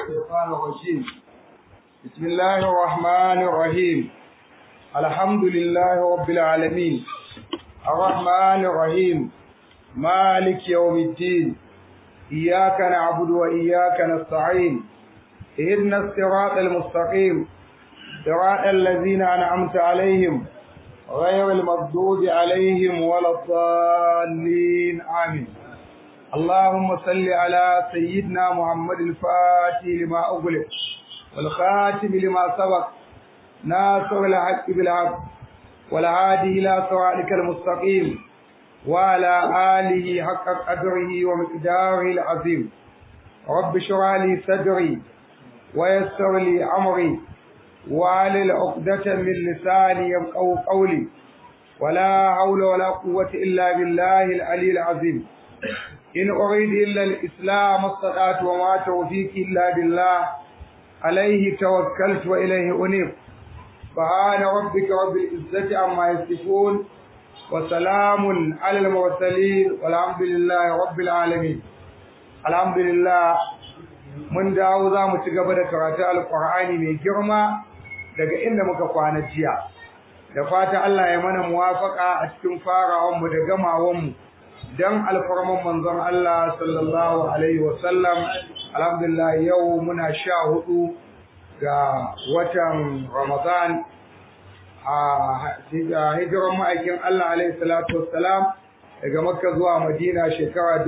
الشيطان الرجيم بسم الله الرحمن الرحيم الحمد لله رب العالمين الرحمن الرحيم مالك يوم الدين إياك نعبد وإياك نستعين اهدنا الصراط المستقيم صراط الذين أنعمت عليهم غير المغضوب عليهم ولا الضالين آمين اللهم صل على سيدنا محمد الفاتح لما أغلق والخاتم لما سبق ناصر الحق بالحق والهادي إلى صراطك المستقيم وعلى آله حق قدره ومقداره العظيم رب اشرح لي صدري ويسر لي أمري وعلى عقدة من لساني يفقهوا قولي ولا حول ولا قوة إلا بالله العلي العظيم إن أريد إلا الإسلام الصلاة وما توفيقي إلا بالله عليه توكلت وإليه أنيب سبحان ربك رب العزة عما يصفون وسلام على المرسلين والحمد لله رب العالمين الحمد لله mun dawo za mu ci gaba da karatu alƙur'ani mai girma daga inda muka kwana jiya da fata Allah ya mana muwafaka a cikin farawanmu da gamawanmu don alfarman manzon Allah sallallahu alaihi wasallam alhamdulillah yau muna sha hudu ga watan Ramadan a hijiran ma'aikin Allah alaihi salatu wassalam daga Makka zuwa Madina shekara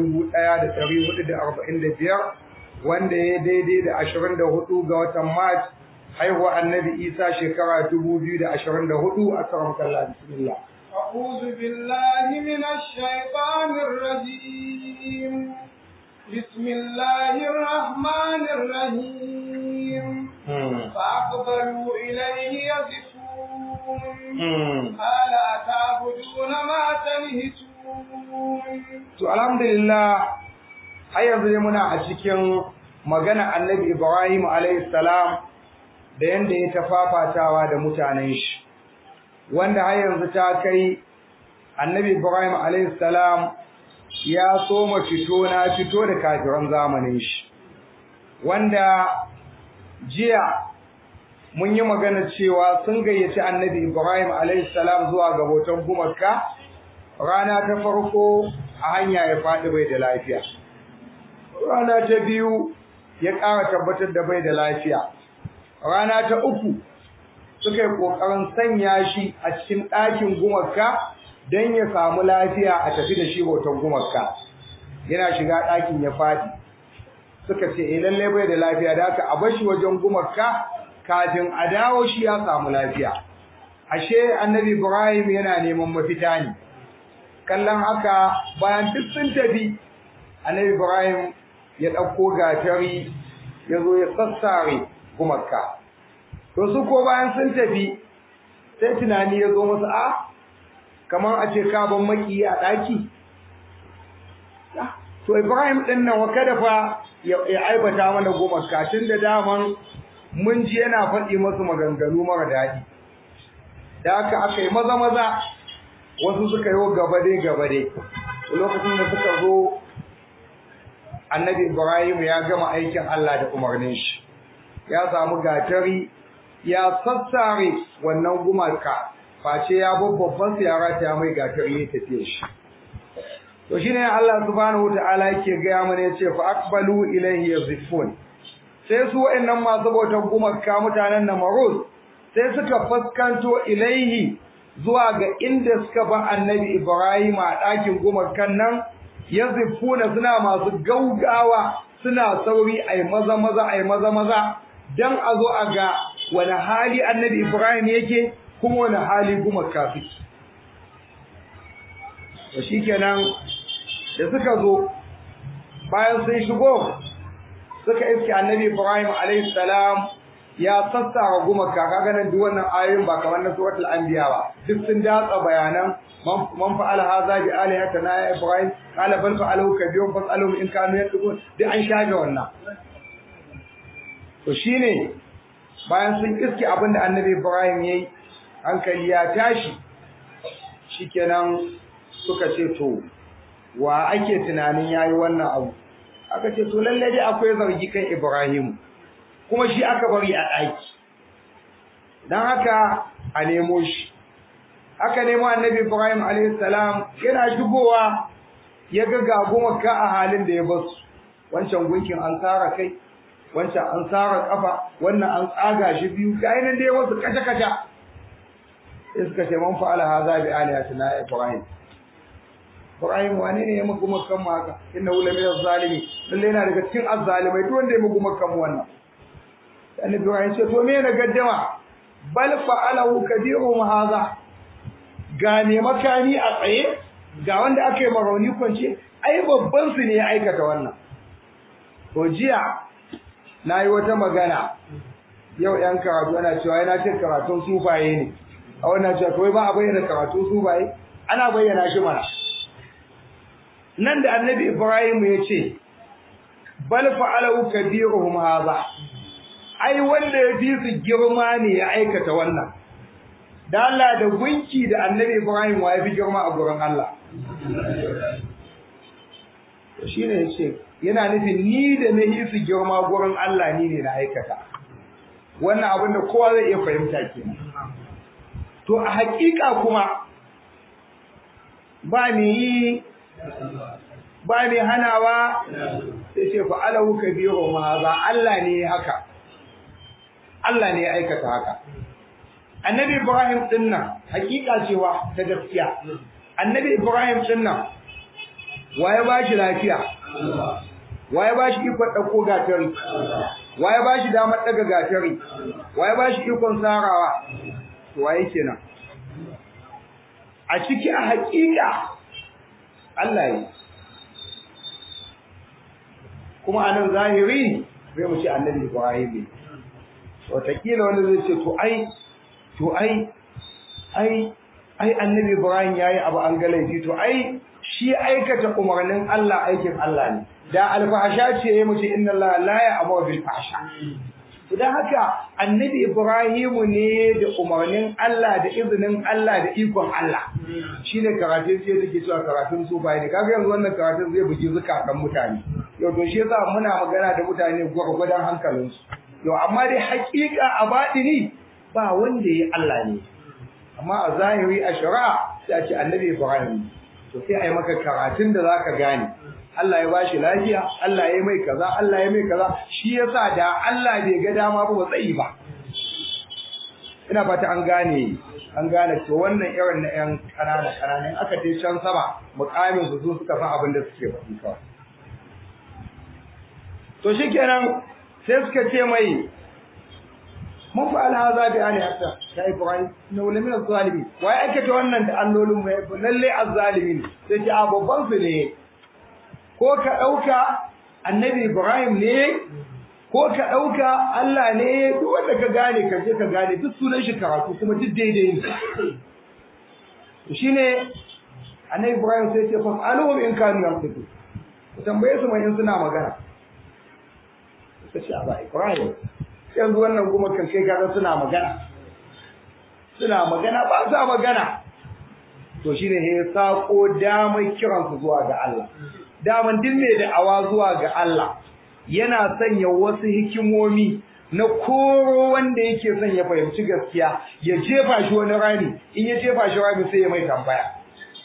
1445 wanda ya daidai da 24 ga watan Mars haihuwa Annabi Isa shekara 2024 a karam kallah bismillah أعوذ بالله من الشيطان الرجيم بسم الله الرحمن الرحيم فأقبلوا إليه يزفون قال أتعبدون ما تنهتون to alhamdulillah har yanzu dai muna a cikin magana Annabi Ibrahim alayhi salam da yanda ya tafafatawa da mutanen shi wanda har yanzu ta kai annabi Ibrahim alayhi salam ya soma fito na fito da kafiran zamanin shi wanda jiya mun yi magana cewa sun gayyaci annabi Ibrahim alayhi salam zuwa ga hoton gumarka rana ta farko a hanya ya faɗi bai da lafiya rana ta biyu ya ƙara tabbatar da bai da lafiya rana ta uku suka yi ƙoƙarin sanya shi a cikin ɗakin gumarka don ya samu lafiya a tafi da shi hoton gumarka yana shiga ɗakin ya faɗi suka ce eh lallai bai da lafiya da haka a bar shi wajen gumarka kafin a dawo shi ya samu lafiya ashe annabi ibrahim yana neman mafita ne kallon haka bayan duk sun tafi annabi ibrahim ya ɗauko gatari ya zo ya sassare gumarka to su ko bayan sun tafi sai tunani ya zo musu a kamar a ce kaban maki a daki to Ibrahim din nan wa kada fa ya aibata mana goma katin da daman mun ji yana faɗi musu maganganu mara daɗi da haka aka yi maza maza wasu suka yi gaba dai gaba dai lokacin da suka zo annabi Ibrahim ya gama aikin Allah da umarnin shi ya samu gatari ya sassare wannan gumaka face ya babban siyara ta mai gatar ne tafiye shi to shine Allah subhanahu wataala yake ga mana yace fa aqbalu ilayhi yazifun sai su wayannan masu bautar gumaka mutanen Namaruz sai suka fuskanto ilaihi zuwa ga inda suka ba annabi Ibrahim a ɗakin gumakan nan yazifuna suna masu gaugawa suna sauri ai maza maza ai maza maza dan a zo a ga wani hali annabi Ibrahim yake kuma wani hali kuma kafi to shikenan da suka zo bayan sun shigo suka iske annabi Ibrahim alayhi salam ya sassara guma kaga nan duk wannan ayoyin ba kamar na suratul anbiya ba duk sun datsa bayanan man fa'ala hadha bi alihatina ya Ibrahim qala bal fa'alahu kabirun fas'aluhum in kanu yaqulun duk an shafe wannan to shine bayan sun iske abin da annabi Ibrahim yayi hankali ya tashi shikenan suka ce to wa ake tunanin yayi wannan abu aka ce to lalle dai akwai zargi kan Ibrahim kuma shi aka bari a ɗaki don haka a nemo shi aka nemo annabi ibrahim alaihissalam yana shigowa ya ga gagumaka a halin da ya basu wancan gunkin an tsara kai wancan an tsara kafa wannan an tsaga shi biyu ga nan dai wasu kaca-kaca sai suka ce man fa'ala haza bi alihatina ibrahim Ibrahim wane ne ya muku makan mu haka inna hu lamina zalimi lalle yana daga cikin azzalimai duk wanda ya muku makan mu wannan annabi Ibrahim ce to me na gaddama bal fa'alahu kabiruhum hadha ga ne makani a tsaye ga wanda aka yi marauni kwance ai babban su ne ya aikata wannan to jiya nayi wata magana yau yan karatu ana cewa yana cin karatun sufaye ne a wannan cewa kawai ba a bayyana karatun sufaye ana bayyana shi mana nan da annabi Ibrahim ya ce bal fa'alahu kabiruhum hadha ai wanda ya fi su girma ne ya aikata wannan da Allah da gunki da annabi Ibrahim wa ya fi girma a gurin Allah shine yace yana nufin ni da na yi su girma gurin Allah ni ne na aikata wannan abin da kowa zai iya fahimta kenan to a hakika kuma ba ni yi ba mai hanawa sai ce fa'alahu kabiru ma ba Allah ne haka Allah ne ya aikata haka annabi Ibrahim din nan hakika cewa ta gaskiya annabi Ibrahim din nan waye ba shi lafiya waye ba shi ikon dauko gatari waye ba shi damar daga gatari waye ba shi ikon sarawa waye kenan a ciki a hakika Allah yi kuma a nan zahiri zai mu ce annabi Ibrahim ne wataƙila wanda zai ce to ai to ai ai ai annabi Ibrahim yayi abu an ga laifi to ai shi aikata umarnin Allah aikin Allah ne da alfahasha ce ya muce inna Allah la ya'muru bil fahsha dan haka annabi Ibrahimu ne da umarnin Allah da izinin Allah da ikon Allah shine karatun sai take cewa karatun su bai ne kaga yanzu wannan karatun zai bugi zukatan mutane yau to shi yasa muna magana da mutane gurgurdan hankalin su yau amma dai hakika a batini ba wanda yayi Allah ne amma a zahiri a shari'a sai a ce annabi Ibrahim to sai ai maka karatun da zaka gane Allah ya bashi lafiya, Allah ya mai kaza, Allah ya mai kaza, shi yasa da Allah bai ga dama ba tsayi ba. Ina fata an gane, an gane to wannan irin na ƴan ƙanana ƙanana aka je can sama muƙamin su su suka san abin da suke faɗi kawai. To shikenan sai suka ce mai mun fa alhaza bi ali hatta ya ibrahim na wala min zalimi wai aikata wannan da allolin mai lalle azzalimin sai ce a babban su ne ko ka ɗauka annabi Ibrahim ne, ko ka ɗauka Allah ne, duk wanda ka gane ka je ka gane duk sunan shi karatu kuma duk daidai ne. Shi ne, annabi Ibrahim sai ce, fas aluhum in kanu yan fito, ku tambaye su mai in suna magana. Suka ce, ba Ibrahim, yanzu wannan kuma kan kai kaga suna magana. Suna magana ba sa magana. To shi ne ya saƙo damar kiransu zuwa ga Allah. daman duk mai da'awa zuwa ga Allah yana sanya wasu hikimomi na koro wanda yake son ya fahimci gaskiya ya jefa shi wani rami in ya jefa shi rami sai ya mai tambaya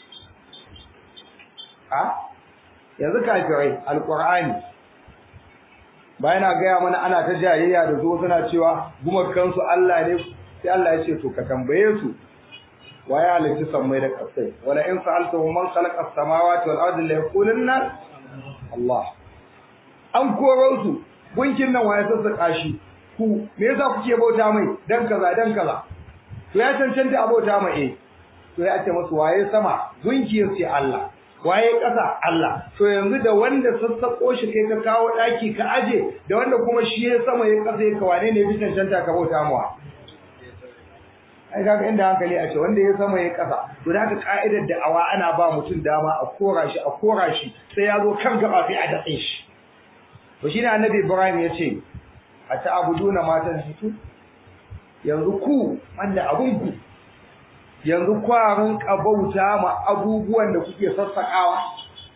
a yanzu kafirai alqur'ani bayan gaya mana ana ta jayayya da zo suna cewa gumakansu Allah ne sai Allah ya ce to ka tambaye su waye halitta sammai da ƙasai wala in sa'altahum man khalaqa as-samawati wal ardi la yaqulunna Allah an koro su gunkin nan waye sassaka shi ku me yasa kuke bauta mai dan kaza dan kaza to ya cancanta a bauta mai eh to ya ce musu waye sama gunki yace Allah waye ƙasa Allah to yanzu da wanda sassako shi kai ka kawo daki ka aje da wanda kuma shi ya sama ya ƙasa ya kawane ne bi cancanta ka bauta mawa ai kaga inda hankali a ce wanda ya sama ya kasa to da ka ka'idar da awa ana ba mutum dama a kora shi a kora shi sai ya zo kan gaba sai a datse shi to shine annabi Ibrahim ya ce a ta'buduna matan hitu yanzu ku wanda abun ku yanzu kwarin kabauta ma abubuwan da kuke sassakawa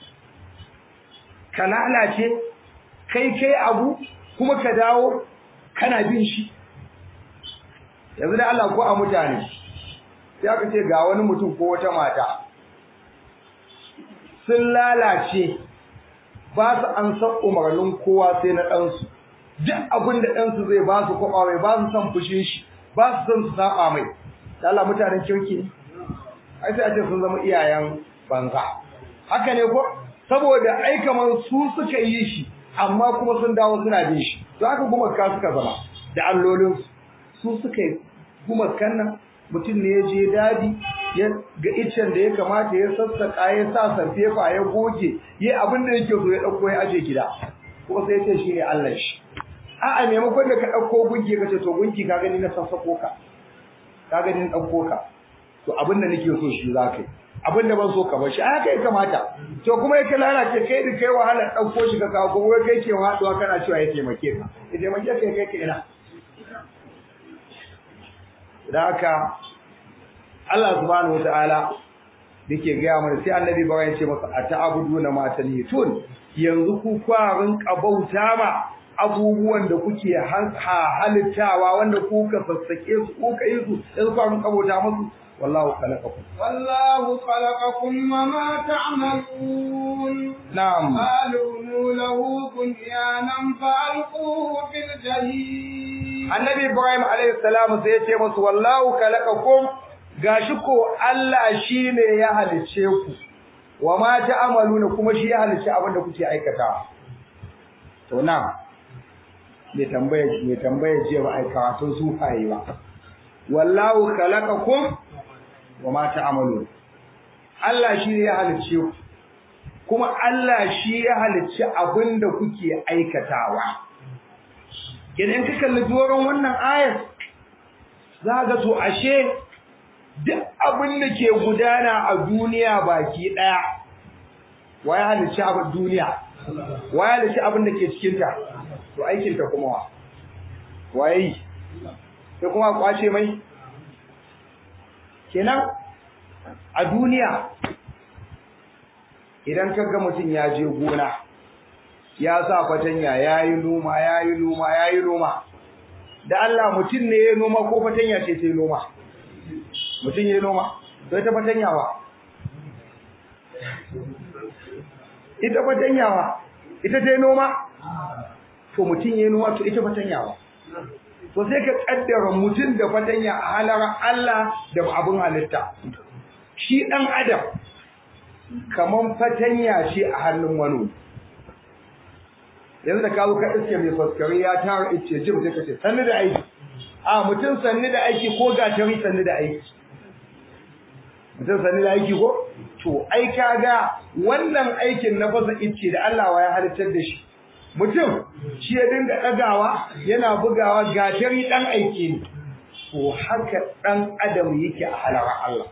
ka lalace kai kai abu kuma ka dawo kana bin shi yanzu da Allah ko a mutane sai aka ce ga wani mutum ko wata mata sun lalace ba su an san umarnin kowa sai na ɗansu duk abin da ɗansu zai ba su kwaɓa mai ba su san fushin shi ba su san su saba mai da Allah mutanen kirki ne ai sai a ce sun zama iyayen banza haka ne ko saboda ai kamar su suka yi shi amma kuma sun dawo suna bin shi to haka gumaka suka zama da allolin su suka yi gumakan nan mutum ne ya je dadi ya ga iccen da ya kamata ya sassaka ya sa sarfefa ya goge ya abin da yake so ya dauko ya aje gida kuma sai ya ce shine Allah shi a'a maimakon da ka dauko gunki ka ce to gunki ka gani na sassako ka ka gani na dauko ka to abin da nake so shi za ka yi abin da ban so ka bar shi haka ya kamata to kuma yake lalace kai da kai wahala dauko shi ka kawo kuma kai ke haduwa kana cewa ya taimake ka ya taimake ka kai ka ina da haka Allah subhanahu wataala dake gaya mana sai annabi ba ya ce masa ata'buduna ma tanhitun yanzu ku kwarin kabauta ma abubuwan da kuke halittawa wanda kuka sassake su kuka yi su yanzu kwarin kabauta musu والله خلقكم والله خلقكم وما تعملون نعم قالوا له بنيانا فألقوه في الجحيم النبي إبراهيم عليه السلام سيتي مس والله خلقكم gashi ko Allah shine ya halice ku wa ma ta'amaluna kuma shi ya halice abin da kuke aikatawa to na me tambaye me tambaye je ba aikawa to su fayi ba wallahu khalaqakum wa ma ta'malun Allah shi ya halicce ku kuma Allah shi ya halicci abinda kuke aikatawa idan ka kalli doron wannan ayar zaka to ashe duk abinda ke gudana a duniya baki daya waye halicci abin duniya waye halicci abinda ke cikin ta to aikin ta kuma wa waye sai kuma kwace mai kenan a duniya idan kaga mutum ya je gona ya sa fatanya yayi noma yayi noma yayi noma da Allah mutum ne ya noma ko fatanya ce ta noma mutum ya noma to ita fatanya wa ita fatanya wa ita ta noma to mutum ya noma to ita fatanya wa to sai ka kaddara mutum da fatanya a halarar Allah da abin halitta shi dan adam kaman fatanya ce a hannun wani yanzu da kawo ka iske mai faskari ya tara ice jim sai ka ce sanni da aiki a mutum sanni da aiki ko gatari sanni da aiki mutum sanni da aiki ko to ai kaga wannan aikin na fasa ice da Allah wa ya halittar da shi mutum shi ya dinga ɗagawa yana bugawa gatari ɗan aiki ne to haka ɗan adam yake a halara Allah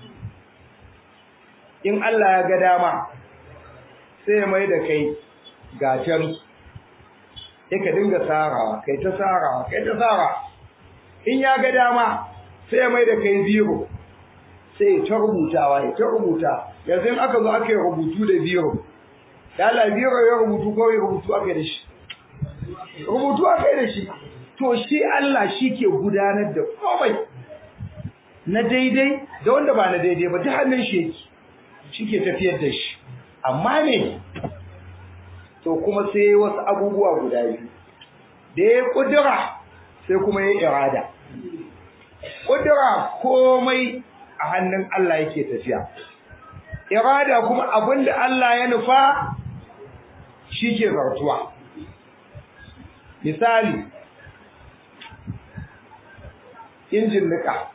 in Allah ya ga dama sai ya mai da kai gatari sai ka dinga sarawa kai ta sarawa kai ta sara in ya ga dama sai ya mai da kai biro sai ya ta rubutawa ya ta rubuta yanzu in aka zo aka yi rubutu da biro Yala biro ya rubutu ko ya rubutu aka da shi. Rubutu aka da shi. To shi Allah shi ke gudanar da komai na daidai da wanda ba na daidai ba ta hannun shi yake. Shi ke tafiyar da shi. Amma ne to kuma sai wasu abubuwa guda biyu. Da ya kudura sai kuma ya irada. Kudura komai a hannun Allah yake tafiya. Irada kuma abinda Allah ya nufa shi ke zartuwa misali injin nika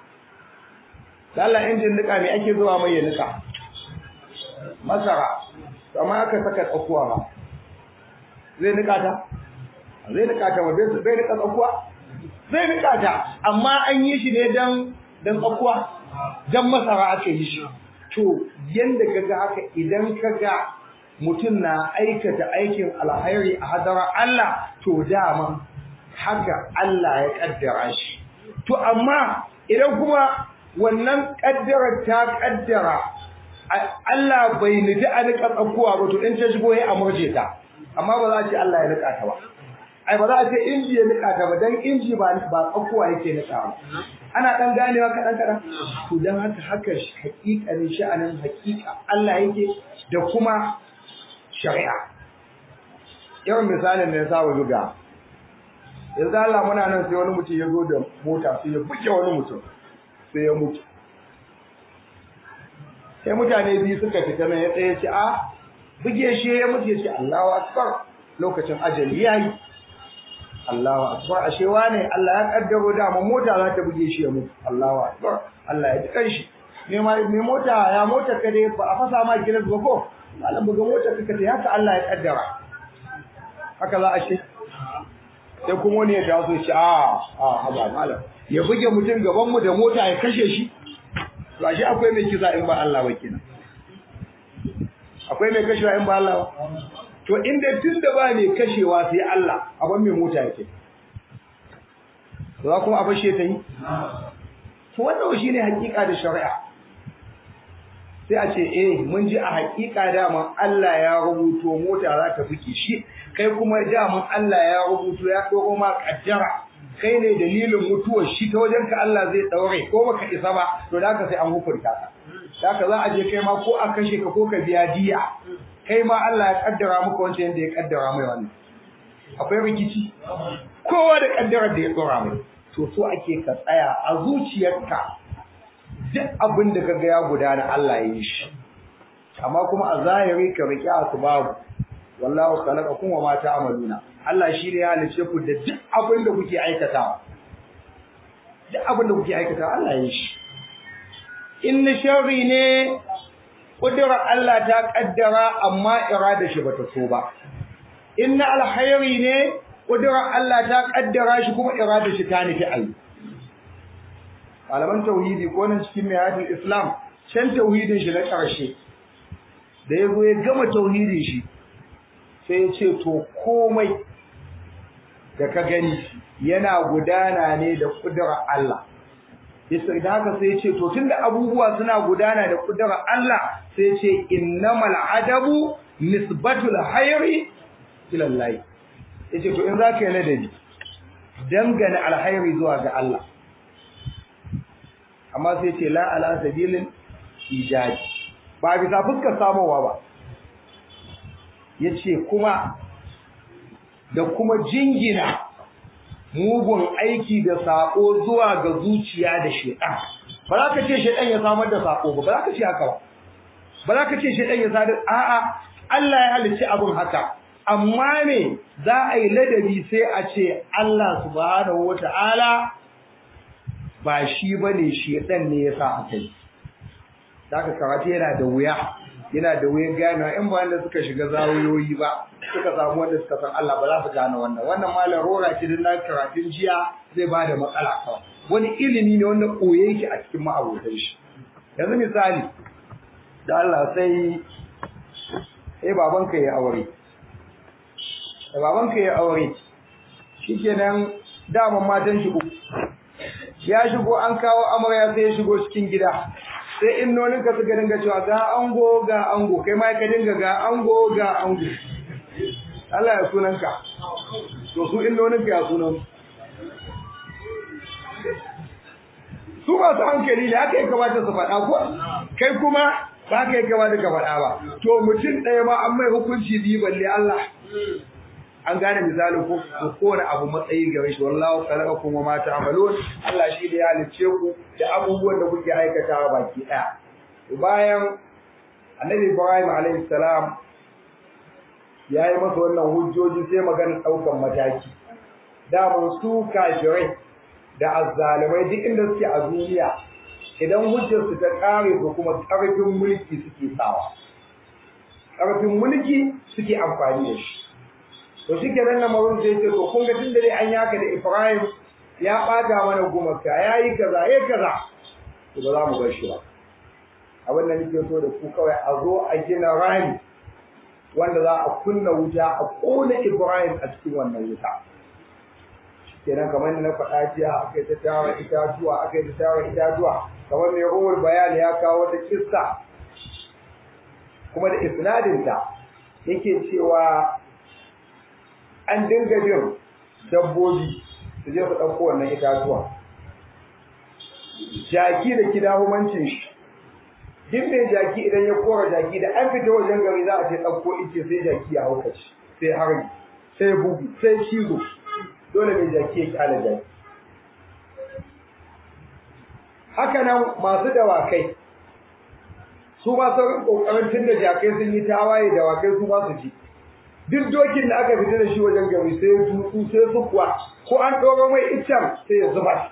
lalla injin nika me ake zuwa mai ya nika masara amma aka saka tsakuwa ba zai nika ta zai nika ta ba zai nika tsakuwa zai nika ta amma an yi shi ne dan dan tsakuwa dan masara aka yi shi to yanda kaga haka idan kaga mutum na aikata aikin alhairi a hadara Allah to dama haka Allah ya kaddara shi to amma idan kuma wannan kaddarar ta kaddara Allah bai nufi a nika tsakuwa ba to in ta shigo ya amurje ta amma ba za a ce Allah ya nika ta ba ai ba za a ce inji ya nika ta ba dan inji ba ba tsakuwa yake nika ba ana dan ganewa kadan kadan to dan haka haka hakikanin sha'anin hakika Allah yake da kuma shari'a yawan misalin da ya saba buga yanzu Allah muna nan sai wani mutum ya zo da mota sai ya buge wani mutum sai ya mutu sai mutane biyu suka fita nan ya tsaye ce a buge shi ya mutu ya ce Allahu akbar lokacin ajali yayi Allahu akbar ashe wane Allah ya kaddaro da mu mota za ta buge shi ya mutu Allahu akbar Allah ya ji kanshi me ma me mota ya mota ka dai ba a fasa ma gilas ba ko malam buga mota ka ta haka Allah ya kaddara haka za a ce sai kuma wani ya taso shi a a haba malam ya buge mutum gaban mu da mota ya kashe shi to ashe akwai mai kisa in ba Allah ba kenan akwai mai kashewa in ba Allah ba to inda tun da ba mai kashewa sai Allah abin mai mota yake za kuma a fashe ta yi to wannan shi ne hakika da shari'a sai a ce eh mun ji a hakika dama Allah ya rubuto mota za ta fike shi kai kuma dama Allah ya rubuto ya ɗoro ma kaddara kai ne dalilin mutuwar shi ta wajen ka Allah zai daure ko baka isa ba to da haka sai an hukunta ka da haka za a je kai ma ko a kashe ka ko ka biya diya kai ma Allah ya kaddara maka wancan yadda ya kaddara mai wannan akwai rikici kowa da kaddarar da ya tsora mai to so ake ka tsaya a zuciyarka duk abin da kaga ya gudana Allah ya yi shi amma kuma a zahiri ka riki asbabu wallahu khalaqakum wa ma ta'maluna Allah shi ne ya halice ku da duk abin da kuke aikatawa duk abin da kuke aikatawa Allah ya yi shi in sharri ne kudurar Allah ta kaddara amma irada shi bata so ba in alkhairi ne kudurar Allah ta kaddara shi kuma irada shi ta nufi ayi malaman tauhidi ko nan cikin miyatul islam can tauhidin shi na karshe da yazo ya gama tauhidin shi sai ya ce to komai da ka gani yana gudana ne da kudurar Allah yasa da haka sai ya ce to tunda abubuwa suna gudana da kudurar Allah sai ya ce innamal adabu nisbatul hayri ila Allah yace to in zaka yi ladabi dangane alhairi zuwa ga Allah amma sai ya ce la ala sabilin ijabi ba bisa fuskar samowa ba yace kuma da kuma jingina mugun aiki da sako zuwa ga zuciya da shedan ba za ka ce shedan ya samar da sako ba ba za ka ce haka ba ba za ka ce shedan ya sadar a'a Allah ya halicci abin haka amma ne za a yi ladabi sai a ce Allah subhanahu wata'ala ba shi bane shedan ne ya sa aka yi zaka karatu yana da wuya yana da wuyan gane in ba wanda suka shiga zawiyoyi ba suka samu wanda suka san Allah ba za su gane wannan wannan malam rora ki din na karatun jiya zai ba da matsala kawai wani ilimi ne wanda koye yake a cikin ma'abotan shi yanzu misali da Allah sai sai babanka ya aure da babanka ya aure shikenan daman matan shi uku ya shigo an kawo amarya sai ya shigo cikin gida sai innoninka suka dinga cewa ga ango ga ango kai ma ka dinga ga ango ga ango Allah ya sunanka to su innoninka ya sunan su masu hankali ne haka ya kamata su faɗa ko kai kuma ba ka yi kamata ka faɗa ba to mutum ɗaya ma an mai hukunci biyu balle Allah an gane misali ko kowane abu matsayi gare shi wallahu khalaqakum wa ma ta'malun Allah shi da ya halicce ku da abubuwan da kuke aikatawa baki daya bayan Annabi Ibrahim alaihi salam yayi masa wannan hujjoji sai magana daukan mataki da mun su kafirai da azzalimai duk inda suke a duniya idan hujjar su ta kare ko kuma karfin mulki suke sawa karfin mulki suke amfani da shi to shi kenan na mawun sai ce to kun ga tun da dai an yaka da Ibrahim ya bata mana gumaka yayi kaza yayi kaza to ba za mu bar shi ba abin da nake so da ku kawai a zo a gina rami wanda za a kunna wuta a kona Ibrahim a cikin wannan wuta kenan kamar na faɗa jiya aka yi ta tara itatuwa aka yi ta tara itatuwa kamar mai ruwar bayani ya kawo wata kissa kuma da isnadinta yake cewa an dinga jin dabbobi su je su ɗauko wannan itatuwa jaki da kidahumancin shi duk mai jaki idan ya kora jaki da an fita wajen gari za a ce ɗauko ice sai jaki ya haukaci sai harbi sai bugu sai cizo dole mai jaki ya kyala jaki haka nan masu dawakai su ba su kokarin tun da jakai sun yi tawaye dawakai su ba su ji duk dokin da aka fita da shi wajen gari sai tutsu sai su kuwa ko an ɗora mai iccen sai ya zuba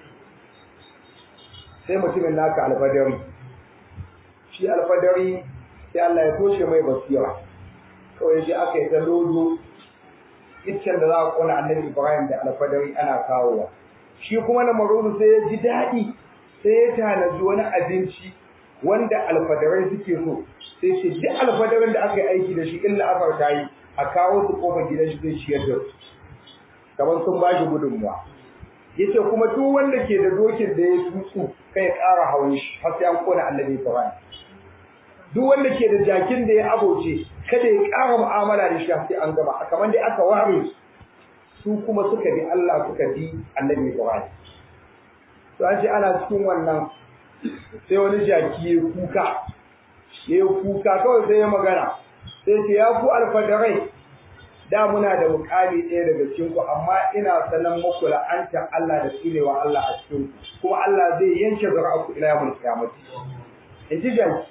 sai mutumin naka alfadari shi alfadari sai Allah ya toshe mai basira kawai sai aka yi ta lodo iccen da za a kona annabi Ibrahim da alfadari ana kawowa shi kuma na maruru sai ya ji daɗi sai ya tanaji wani abinci wanda alfadarai suke so sai ce duk alfadarin da aka yi aiki da shi illa afar ta yi a kawo su kofar gidan shi zai ciyar da su kamar sun ba shi gudunmuwa yace kuma duk wanda ke da dokin da ya tutsu kai ya ƙara hawan shi har sai an kona annabi Ibrahim duk wanda ke da jakin da ya aboce kada ya ƙara mu'amala da shi sai an gama kamar dai aka ware su kuma suka bi Allah suka bi annabi Ibrahim to an ce ana cikin wannan sai wani jaki ya kuka ya kuka kawai sai ya magana sai ce ya ku alfadarai da muna da mukami ɗaya daga cikin ku amma ina sanan muku la'anta Allah da tsinewa Allah a cikin ku kuma Allah zai yanke zuri'arku ila yawmul qiyamati in ji jaki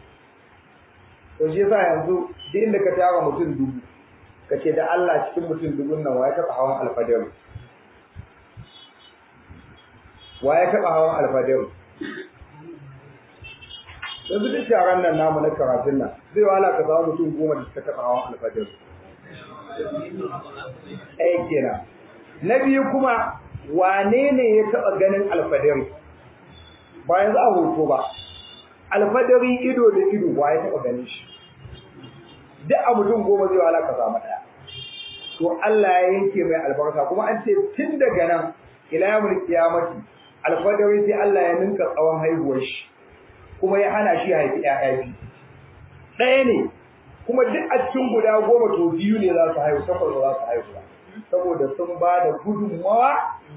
to shi yasa yanzu duk inda ka tara mutum dubu kace da Allah cikin mutum dubun nan waye taɓa hawan alfadaru waye taɓa hawan alfadaru yanzu duk taron nan namu na karatun nan zai wahala ka samu mutum goma da suka taɓa hawan alfadaru ɗaya kenan na biyu kuma wane ne ya taɓa ganin alfadari ba yanzu a hoto ba alfadari ido da ido ba ya taɓa ganin shi duk a mutum goma zai wala ka samu ɗaya to Allah ya yanke mai albarka kuma an ce tun daga nan ila yawmul qiyamati alfadari sai Allah ya ninka tsawon haihuwar shi kuma ya hana shi haifi ƴaƴa biyu ɗaya ne kuma duk a cikin guda goma to biyu ne za su haihu takwas ba za su haihu ba saboda sun ba da gudunmawa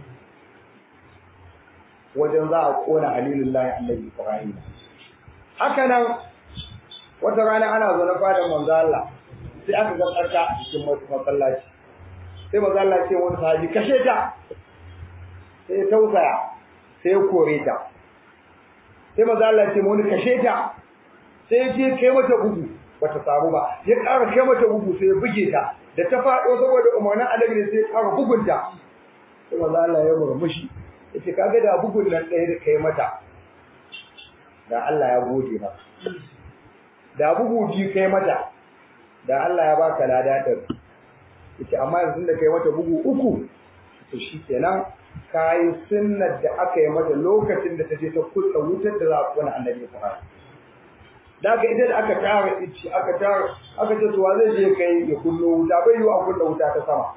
wajen za a kona halilullahi annabi ibrahim haka nan wata rana ana zo na fadar manzo Allah sai aka ga tsarka a cikin masallaci sai manzo Allah ce wani sahabi kashe ta sai ya tausaya sai ya kore ta sai manzo Allah ce wani kashe ta sai ya je kai mata bugu bata samu ba ya ƙara kai mata bugu sai ya buge ta da ta faɗo saboda umarnin annabi ne sai ya ƙara bugunta sai manzo Allah ya murmushi yace kaga da bugun nan ɗaya da kai mata da Allah ya gode maka da bugu biyu kai mata da Allah ya baka lada ɗin yace amma yanzu da kai mata bugu uku to shikenan kayi sunnar da aka yi mata lokacin da ta je ta kusa wutar da za a kona annabi Ibrahim da aka ita da aka tara ici aka tara aka ce tuwa zai je kai ya kullo wuta bai yi a kullo wuta ta sama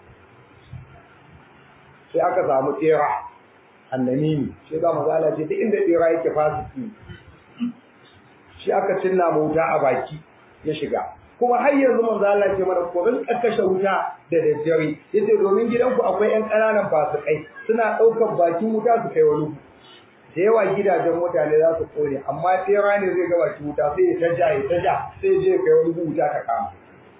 sai aka samu tsera annamimi shi ga mazala ce duk inda tsera yake fasiki shi aka cinna mu wuta a baki ya shiga kuma har yanzu manzo Allah ce mana ko rin kashe wuta da daddare yace domin gidanku akwai ƴan ƙananan fasikai suna ɗaukar bakin wuta su kai wani da yawa gidajen mutane za su kone amma tsera ne zai ga bakin wuta sai ya taja ya taja sai ya je kai wani wuta ta kama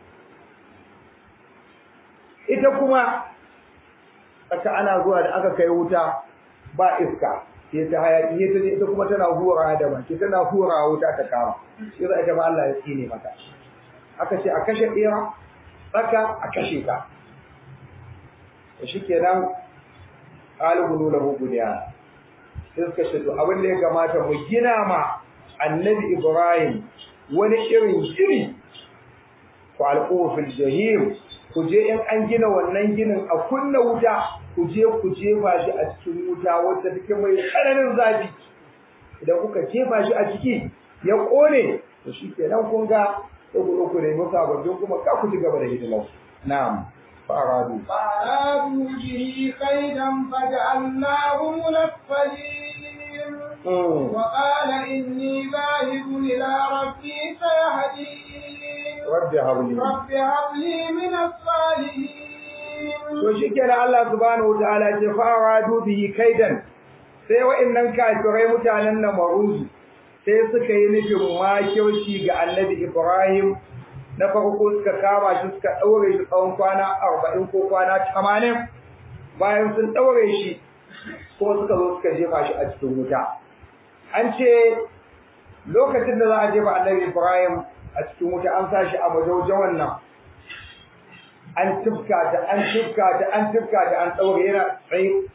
ita kuma aka ana zuwa da aka kai wuta ba iska sai ta hayaki ita ita kuma tana hura da baki tana hura wuta ta kama shi za ta ba Allah ya tsine mata aka ce a kashe ɗera tsaka a kashe ta shi kenan ƙalibulu lahu bunyan sai suka ce to abin da ya kamata mu gina ma annabi Ibrahim wani irin gini ku alƙuhu fil jahim ku je in an gina wannan ginin a kunna wuta ku je ku jefa shi a cikin wuta wacce take mai tsananin zafi idan kuka jefa shi a ciki ya ƙone to shi kenan kun ga sai ku ku nemi sababbin kuma ka ku ci gaba da hidimar na'am فأرادوا فأرادوا به كيدا فجعلناهم الأسفلين وقال إني ذاهب إلى ربي سيهدين رب هب لي رب هب لي من الصالحين to shikenan Allah subhanahu wataala ya fara dubihi kaidan sai wa'annan kafirai mutanen nan maruzu sai suka yi nufin makirci ga annabi Ibrahim na farko suka kama shi suka daure shi tsawon kwana 40 ko kwana 80 bayan sun daure shi kuma suka zo suka jefa shi a cikin wuta an ce lokacin da za a jefa annabi Ibrahim a cikin wuta an sa shi a majaujawan nan an tufka ta an tufka ta an tufka ta an daure yana tsaye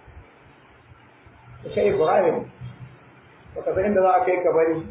kai Ibrahim baka san inda za a kai ka bari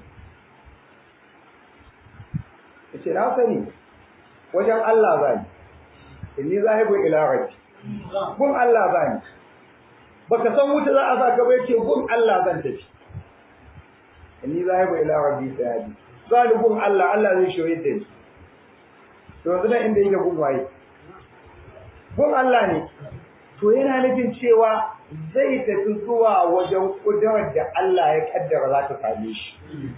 yace na sani wajen Allah zani inni zahibu ila rabbi gun Allah zani baka san wuta za a sa ka bai ce gun Allah zan tafi inni zahibu ila rabbi sayadi zani gun Allah Allah zai shoye da ni to yanzu nan inda yake gun waye gun Allah ne to yana nufin cewa zai tafi zuwa wajen kudurar da Allah ya kaddara za ta same shi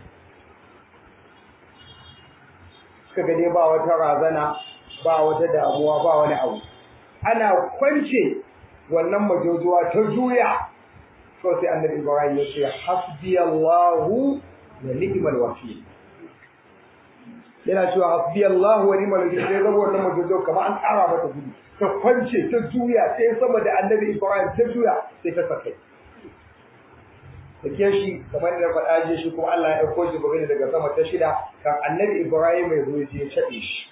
suka ga dai ba wata razana ba wata damuwa ba wani abu ana kwance wannan majojuwa ta juya to sai annabi Ibrahim ya ce hasbi Allahu wa ni'mal wakil yana cewa hasbi Allahu wa ni'mal wakil sai zama wannan majojuwa kamar an ƙara mata gudu ta kwance ta juya sai sama da annabi Ibrahim ta juya sai ta sakai Sake shi kamar da faɗa je shi kuma Allah ya ɗauko shi gobe daga sama ta shida kan annabi Ibrahim mai zo ya shaɗe shi.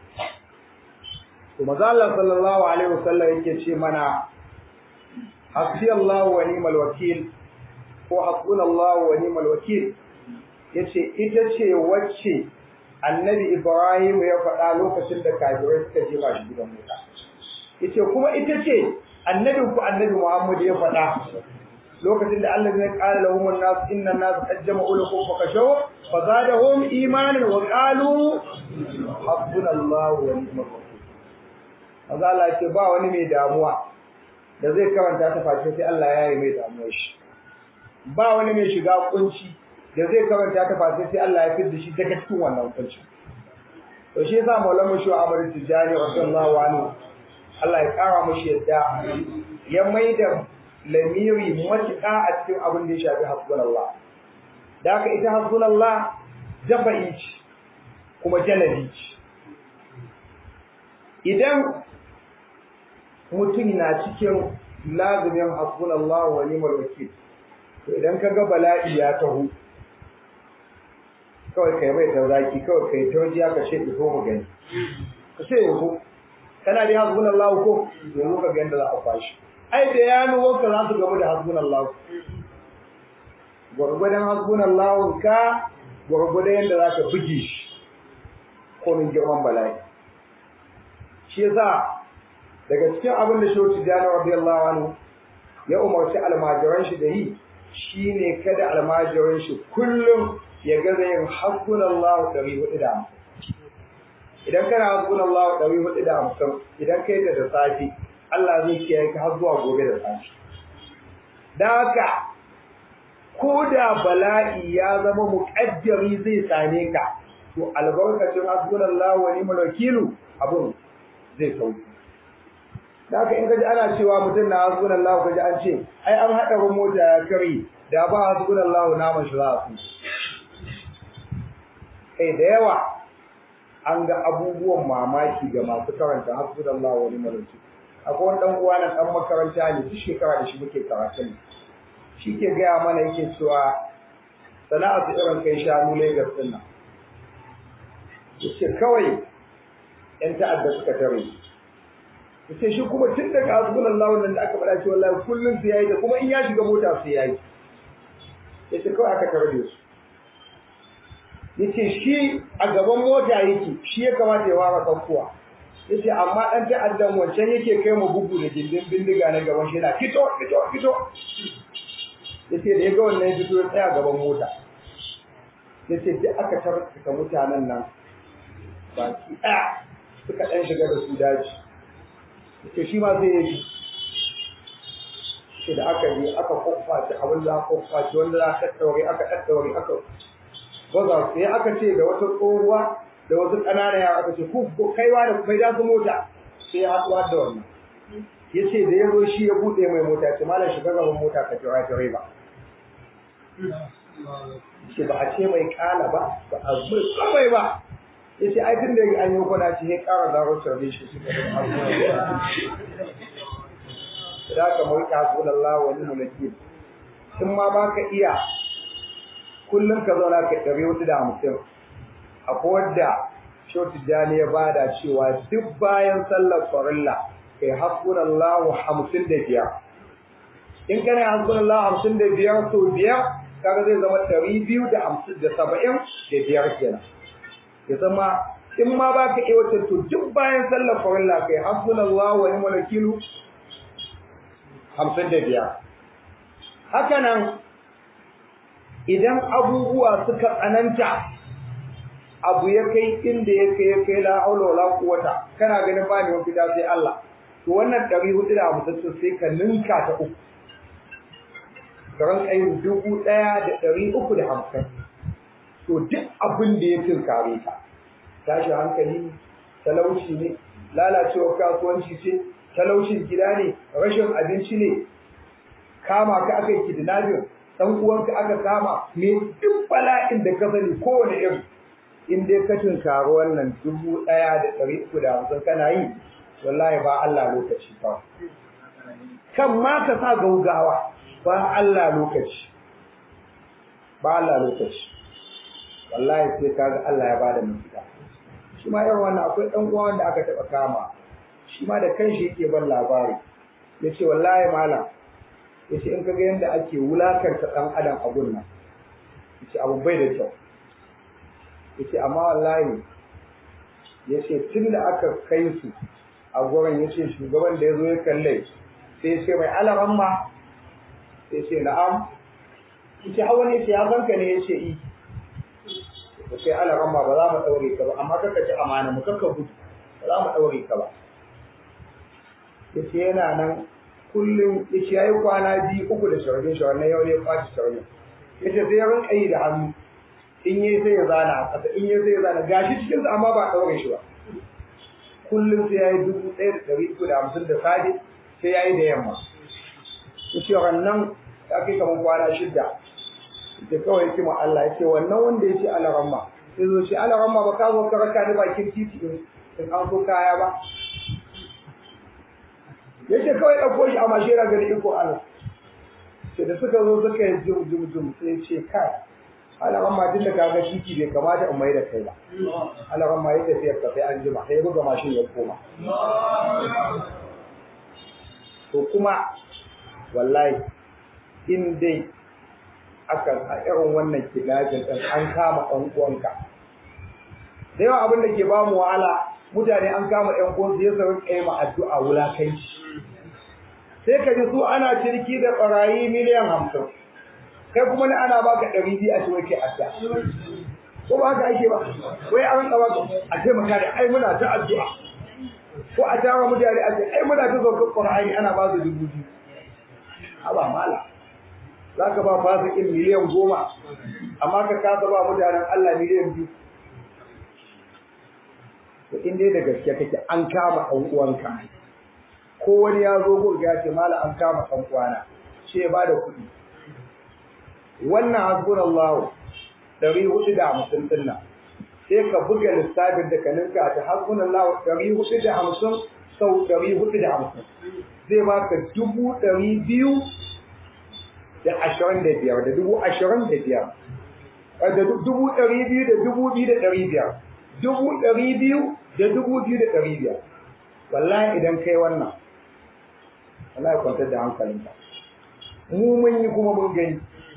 To maza Allah sallallahu alaihi wasallam yake ce mana hasbi Allah wa ni'mal wakil ko hasbuna Allah wa ni'mal wakil yace ita ce wacce annabi Ibrahim ya faɗa lokacin da kafirai suka jefa shi gidan wuta. Yace kuma ita ce annabin ku annabi Muhammad ya faɗa lokacin da Allah ya kara lahum an-nas inna an-nas qad jama'u lakum fa kashaw fa zadahum imanan wa qalu hasbunallahu wa ni'mal wakeel Maza Allah ce ba wani mai damuwa da zai karanta ta face sai Allah ya yi mai damuwar shi ba wani mai shiga kunci da zai karanta ta face sai Allah ya fidda shi daga cikin wannan kunci to shi yasa Maulana Shu Amr Tijani radiyallahu anhu Allah ya kara mashi yadda ya maida lamiri matuƙa a cikin abin da ya shafi hasbunallah da haka ita hasbunallah jafa'i ce kuma jalabi ce idan mutum na cikin lazumin hasbunallah wa ni'mal wakil to idan ka ga bala'i ya taho kawai kai mai tauraki kawai kai taujiya ka ce ko mu gani ka ce yanzu kana da hasbunallah ko yanzu ka ga yadda za a kwashi ai da ya nuwanka za su gamu da hasbunallah gwargwadon hasbunallah ka gwargwadon yadda za ka buge shi ko min girman bala'i shi yasa daga cikin abin da shehu tijjani radiyallahu anhu ya umarci almajiran shi da yi shine kada almajiran shi kullum ya gaza yin hasbunallah ɗari hudu da hamsin idan kana hasbunallah ɗari hudu da hamsin idan kai da da safe Allah zai kiyaye ka har zuwa gobe da safe. Da haka ko da bala'i ya zama muƙaddari zai same ka to albarkacin hasbunallahu wa ni'mal wakilu abun zai sauki. Da haka in kaji ana cewa mutum na hasbunallahu kaji an ce ai an haɗa mota ya kare da ba hasbunallahu naman shi za a su. Kai da yawa an ga abubuwan mamaki ga masu karanta hasbunallahu wa ni'mal wakilu. akwai wani dan uwa na dan makaranta ne duk shekara da shi muke karatu ne shi ke gaya mana yake cewa sana'a su irin kai shanu Lagos din nan yace kawai yan ta'adda suka tare yace shi kuma tun daga hasbunallahu nan da aka faɗa cewa wallahi kullun su yayi da kuma in ya shiga mota su yayi yace kawai aka tare da su yace shi a gaban mota yake shi ya kamata ya fara kankuwa yace amma dan ta'addan wancan yake kai mu bugu da gindin bindiga na gaban shi yana fito fito fito yace da yaga wannan ya fito ya tsaya gaban mota yace duk aka tarka mutanen nan baki ɗaya suka dan shiga da su daji yace shi ma zai yi shi da aka yi aka kokfaci abin da aka kokfaci wanda za ka tattaure aka tattaure aka baza sai aka ce da wata tsohuwa da wasu ƙananan yara aka ce ku kaiwa da kai da su mota sai ya haɗuwa da wannan ya ce da ya zo shi ya buɗe mai mota ce malam shiga gaban mota ka jira direba ce ba a ce mai kala ba ba a mai kawai ba ya ce ai tun da an yi kwana ce ya ƙara zaro sarbe shi suka da abubuwa da ka mai kasu da Allah wani mulki in ma ba ka iya kullum ka zauna ka ɗari hudu da hamsin akwai wadda shoti jani ya bada cewa duk bayan sallar farilla kai hasbun Allah hamsin da biyar in kana hasbun Allah hamsin da biyar to biyar kaga zai zama ɗari biyu da hamsin da saba'in da biyar kenan ya zama in ma ba ka iya wata to duk bayan sallar farilla kai hasbun Allah wa ni'mal wakilu hamsin da biyar haka nan idan abubuwa suka tsananta abu ya kai inda ya kai ya kai la haula wala quwata kana ganin ba ne mafita sai Allah to wannan 450 sai ka ninka ta uku karan kai dubu ɗaya da ɗari uku da hamsin to duk abin da ya tinkare ka tashi hankali talauci ne lalacewar kasuwanci ce talaucin gida ne rashin abinci ne kama ka aka yi kidnapping dan uwanka aka kama me duk bala'in da ka sani kowane irin in dai ka tunkari wannan dubu ɗaya da ɗari uku da hamsin kana yi wallahi ba Allah lokaci ba kan ma ka sa gaugawa ba Allah lokaci ba Allah lokaci wallahi sai kaga Allah ya bada mafita shi ma irin wannan akwai ɗan uwa wanda aka taɓa kama shi ma da kanshi yake ban labari yace wallahi malam yace in kaga yanda ake wulakanta ɗan adam a gunnan yace abu bai da kyau yace amma wallahi yace tun da aka kai su a gurin yace shugaban da yazo ya kalle sai yace mai alaran ma sai yace na'am yace hawa ne yace ya zanka ne yace i yace alaran ma ba za mu daure ka ba amma kaka ci amana mu kaka gudu ba za mu daure ka ba yace yana nan kullum yace yayi kwana biyu uku da shawarin shawarin yau ne ya kwaci shawarin yace sai ya rinka yi da hannu in yi sai ya zana a ƙasa in yi sai ya zana gashi cikinsa amma ba a ɗaure shi ba kullum sai ya yi dubu ɗaya da ɗari uku da hamsin da safe sai ya yi da yamma ya ce wannan ya kai kamar kwana shidda ya kawai ya ce ma Allah ya ce wannan wanda ya ce alaramma sai zo ce alaramma ba ka zo ka raka ni bakin titi in in an so kaya ba ya ce kawai ɗauko shi a mashera gari iko Allah sai da suka zo suka yi jum jum jum sai ya ce kai alaran ma tun da kaga titi bai kamata in mai da kai ba alaran ma ya tafiya ka sai an jima sai ya buga mashin ya koma to kuma wallahi in dai aka a irin wannan kidajin din an kama ɗan uwanka da yawa abin da ke ba mu wahala mutane an kama ɗan uwansu ya saurin kai ma addu'a wulakanci sai ka ji su ana cirki da ɓarayi miliyan hamsin kai kuma ni ana baka ɗari biyu a ce wai kai adda ko ba haka ake ba wai an ɗawa a ce maka da ai muna ta addu'a ko a tara mutane a ce ai muna ta zaukar ƙur'ani ana ba su dubu biyu haba mala za ka ba fasikin miliyan goma amma ka kasa ba mutanen Allah miliyan biyu to in dai da gaske kake an kama ɗan uwanka ko wani ya zo gurga ya ce mala an kama ɗan uwana ce ba da kuɗi wannan hasbunallahu ɗari hudu da hamsin ɗin nan sai ka buga lissafin da ka ninka ta hasbunallahu ɗari hudu da hamsin sau ɗari hudu da hamsin zai baka dubu ɗari biyu da ashirin da biyar da dubu ashirin da biyar da dubu ɗari biyu da dubu biyu da ɗari biyar dubu ɗari biyu da dubu biyu da ɗari biyar wallahi idan kai wannan wallahi kwantar da hankalinka mu mun yi kuma mun gani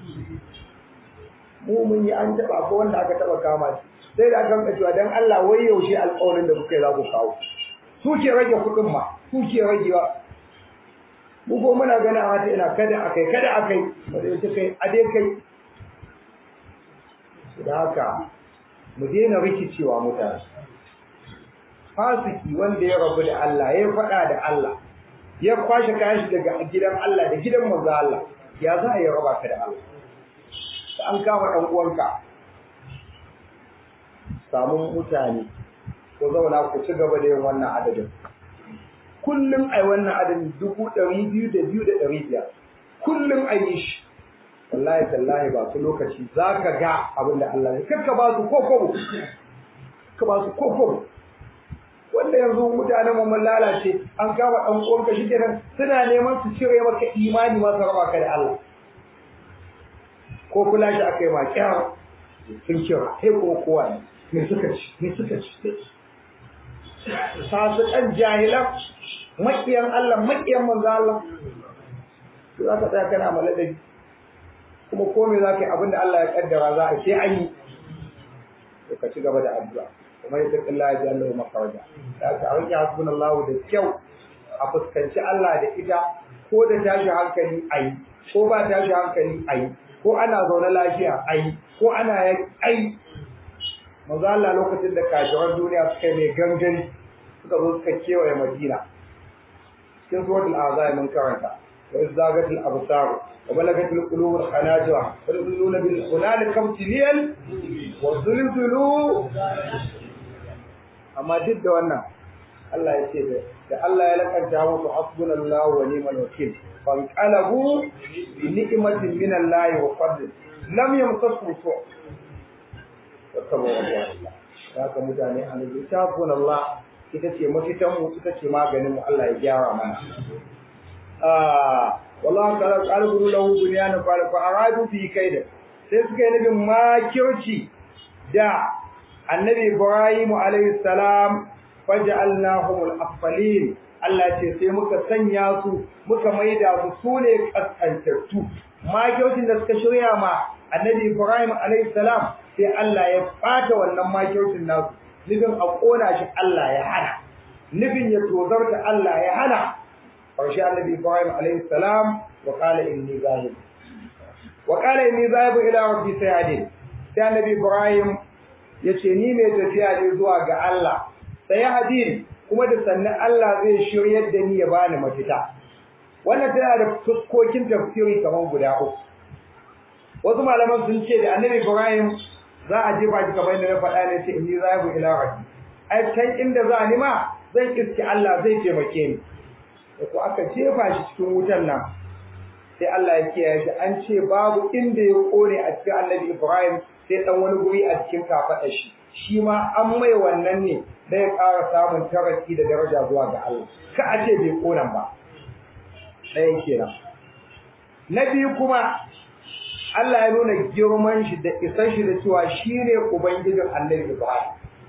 mu mun yi an taba ko wanda aka taba kama shi sai da aka rinka cewa dan Allah wai yaushe alƙawarin da kuka yi za ku kawo su ke rage kuɗin ma su ke ragewa mu ko muna ganin a hata ina kada akai kada akai ba da yace kai a dai kai da haka mu daina rikicewa mutane fasiki wanda ya rabu da Allah ya faɗa da Allah ya kwashe kayan shi daga gidan Allah da gidan manzo Allah ya za a yi raba ka da Allah da an kama ɗan uwanka samun mutane ko zauna ku ci gaba da yin wannan adadin kullum ai wannan adadin dubu ɗari biyu da biyu da ɗari biyar kullum a yi shi wallahi tallahi ba su lokaci za ka ga abin da Allah ya kakka ba su ko kobo ka ba su ko kobo wanda yanzu mutanen mu mun lalace an kama ɗan uwanka shi kenan suna neman su cire maka imani ma su raba ka da Allah ko kula shi aka yi ma kyar sun kira sai kuma kowa ne me suka ci me suka ci fasikan jahilan makiyan Allah makiyan manzo Allah za ka tsaya kana maladabi kuma ko me za ka yi abin da Allah ya kaddara za a sai an yi to ka ci gaba da addu'a kuma ya taƙi Allah ya ji Allah ya maka waje da ka rike hasbunallahu da kyau a fuskanci Allah da ita ko da tashi hankali ayi ko ba tashi hankali ayi ko ana zaune lafiya ayi ko ana yin ai manzo Allah lokacin da kafiran duniya suka mai gangari suka zo suka kewaye Madina cikin suratul azab mun karanta wa izzagat al absar wa balagat al qulub al hanajir wa yaquluna bil hunalika ibtiliyal wa zulzulu amma duk da wannan Allah ya ce da Allah ya lakanta musu hasbunallahu wa ni'mal wakil fanqalabu bi ni'matin min Allah wa fadl lam yamtasu su wattaba Allah haka mutane an littafin Allah ita ce mafitan mu ita ce maganin mu Allah ya gyara mana ah wallahi ta'ala qalbu lahu bunyanan fa fa aradu fi kaida sai suka yi nabin makirci da annabi Ibrahim alayhi salam faj'alnahum al-afdalin Allah ce sai muka sanya su muka maida su sune kaskantattu makircin da suka shirya ma annabi Ibrahim alayhi salam sai Allah ya fata wannan makircin nasu nufin a kona shi Allah ya hana nufin ya tozarta Allah ya hana ƙarshe annabi Ibrahim alayhi salam wa qala inni zahib wa qala inni zahib ila rabbi sayadin sai annabi Ibrahim yace ni mai tafiya ne zuwa ga Allah sayadin kuma da sannan Allah zai shiryar da ni ya bani mafita wannan tana da fuskokin tafsiri kamar guda uku wasu malaman sun ce da annabi Ibrahim za a jefa shi kamar yadda na faɗa ne ce inni zahibu ila rabbi ai can inda za ni ma zan iske Allah zai taimake ni da ko aka jefa shi cikin wutan nan sai Allah ya kiyaye shi an ce babu inda ya kone a cikin annabi Ibrahim sai dan wani guri a cikin kafaɗa shi shi ma an mai wannan ne da ya ƙara samun taraki da daraja zuwa ga Allah ka a ce bai konan ba ɗayan kenan na biyu kuma Allah ya nuna girman shi da isar shi da cewa shi ne Ubangijin Annabi Ibrahim.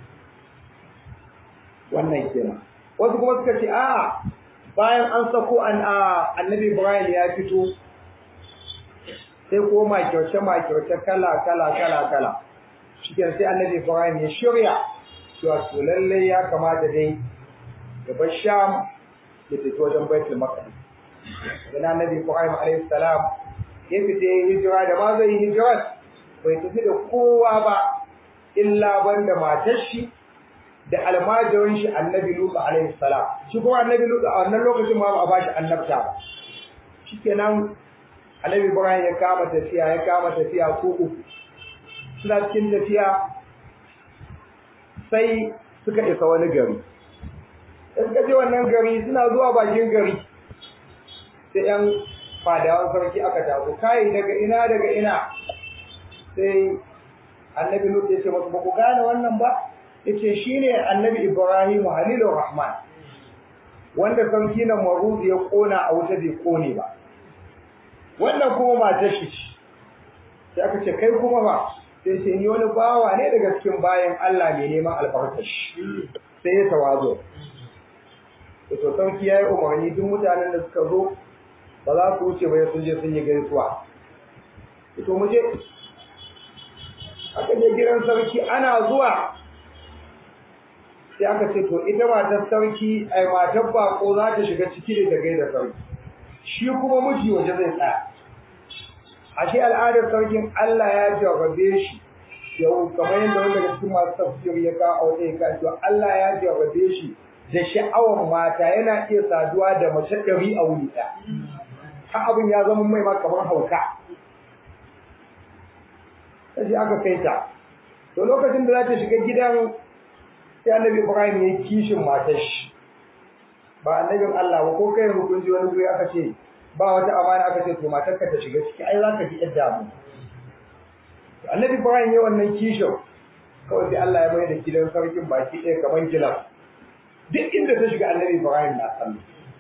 Wannan kenan. Wasu kuma suka ce, "A'a, bayan an sako an Annabi Ibrahim ya fito, sai ko makirce makirce kala kala kala kala. Shikin sai Annabi Ibrahim ya shirya, cewa to lallai ya kamata dai ya bar Sham ya tafi wajen Baitul Maqdis. Dan Annabi Ibrahim alayhi salam ya fita ya hijira da ma zai yi hijirar bai tafi da kowa ba illa banda matar shi da almajirin shi annabi Lutu alaihi salam shi kuma annabi Lutu a wannan lokacin ma ba a bashi annabta ba shikenan annabi Ibrahim ya kama tafiya ya kama tafiya ko uku suna cikin tafiya sai suka isa wani gari suka je wannan gari suna zuwa bakin gari sai yan fadawan sarki aka taso kai daga ina daga ina sai annabi lut ya ce masu ba ku gane wannan ba yace shine annabi ibrahim halilur rahman wanda sarki na marud ya kona a wuta bai kone ba wannan kuma matar shi sai aka ce kai kuma ba sai ce ni wani bawa ne daga cikin bayan Allah mai neman albarkashi sai ya tawazo to sarki ya yi umarni duk mutanen da suka zo ba za su wuce ba sun je sun yi gaisuwa to mu je aka je gidan sarki ana zuwa sai aka ce to ita matar sarki ai matar bako za ta shiga ciki da ta gaida sarki shi kuma miji waje zai tsaya ashe al'adar sarkin Allah ya jarrabe shi yau kamar yadda wanda daga cikin masu tafsir ya ka a wata ya ka Allah ya jarrabe shi da sha'awar mata yana iya saduwa da mace ɗari a wuri ɗaya har abin ya zama mai ma kamar hauka sai aka kai ta to lokacin da za ta shiga gidan sai annabi Ibrahim ya kishin matar shi ba annabin Allah ba ko kai hukunci wani guri aka ce ba wata amana aka ce to matarka ta shiga ciki ai zaka ji yadda mu annabi Ibrahim ya wannan kishin kawai sai Allah ya mai da gidan sarkin baki ɗaya kaman gilas duk inda ta shiga annabi Ibrahim na kallo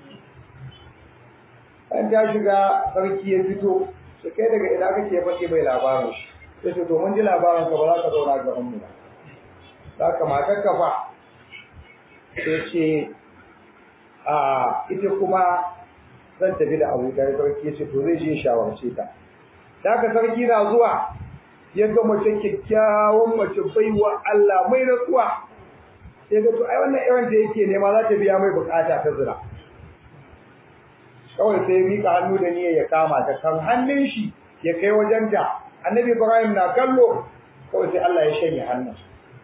an ta shiga sarki ya fito sai kai daga ina kake faɗi mai labarin shi sai ce to mun ji labarin ka ba za ka zauna ga mu ba za ka matar ka fa sai ce a ita kuma zan tafi da abu da sarki ya ce to zai je shawarce ta da ka sarki na zuwa ya ga mace kyakkyawan mace baiwa Allah mai natsuwa sai ga to ai wannan irin da yake nema za ta biya mai bukata ta zina kawai sai mika hannu da niyyar ya kama ta kan hannun shi ya kai wajen ta annabi Ibrahim na kallo kawai sai Allah ya shanye hannun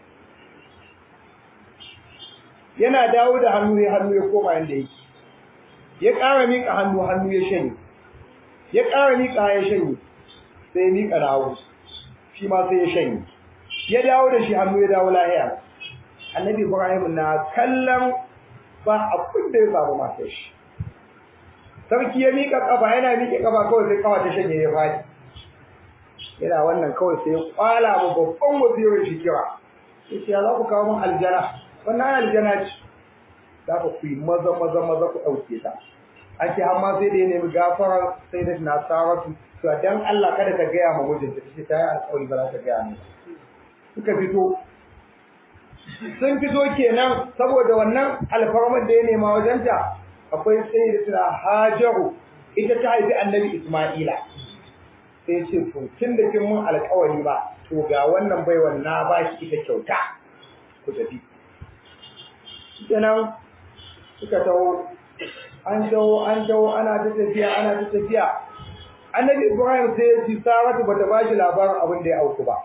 yana dawo da hannu ya hannu ya koma yanda yake ya ƙara mika hannu hannu ya shanye ya ƙara mika ya shanye sai ya mika dawo shi ma sai ya shanye ya dawo da shi hannu ya dawo lahiya annabi Ibrahim na kallon ba abin da ya samu matar shi sarki ya mika kafa yana miƙe kafa kawai sai kawa ta shanye ya fadi yana wannan kawai sai ya kwala mu babban wazirin shi kira yace ya za ku kawo min aljana wannan aljana ce za ku yi maza maza maza ku ɗauke ta ake amma sai da ya nemi gafara sai da na saratu to dan Allah kada ka gaya ma mijinta tace ta yi alƙawari ba za ta gaya ni suka fito sun fito kenan saboda wannan alfarmar da ya nema wajenta akwai sayyidatuna Hajaru ita ta haifi Annabi Isma'ila sai ce to tun da kin mun alƙawari ba to ga wannan baiwan na ba shi ita kyauta ku tafi kenan suka taho an taho an taho ana ta tafiya ana ta tafiya Annabi Ibrahim sai ya ci Saratu bata ba shi labarin abin da ya auku ba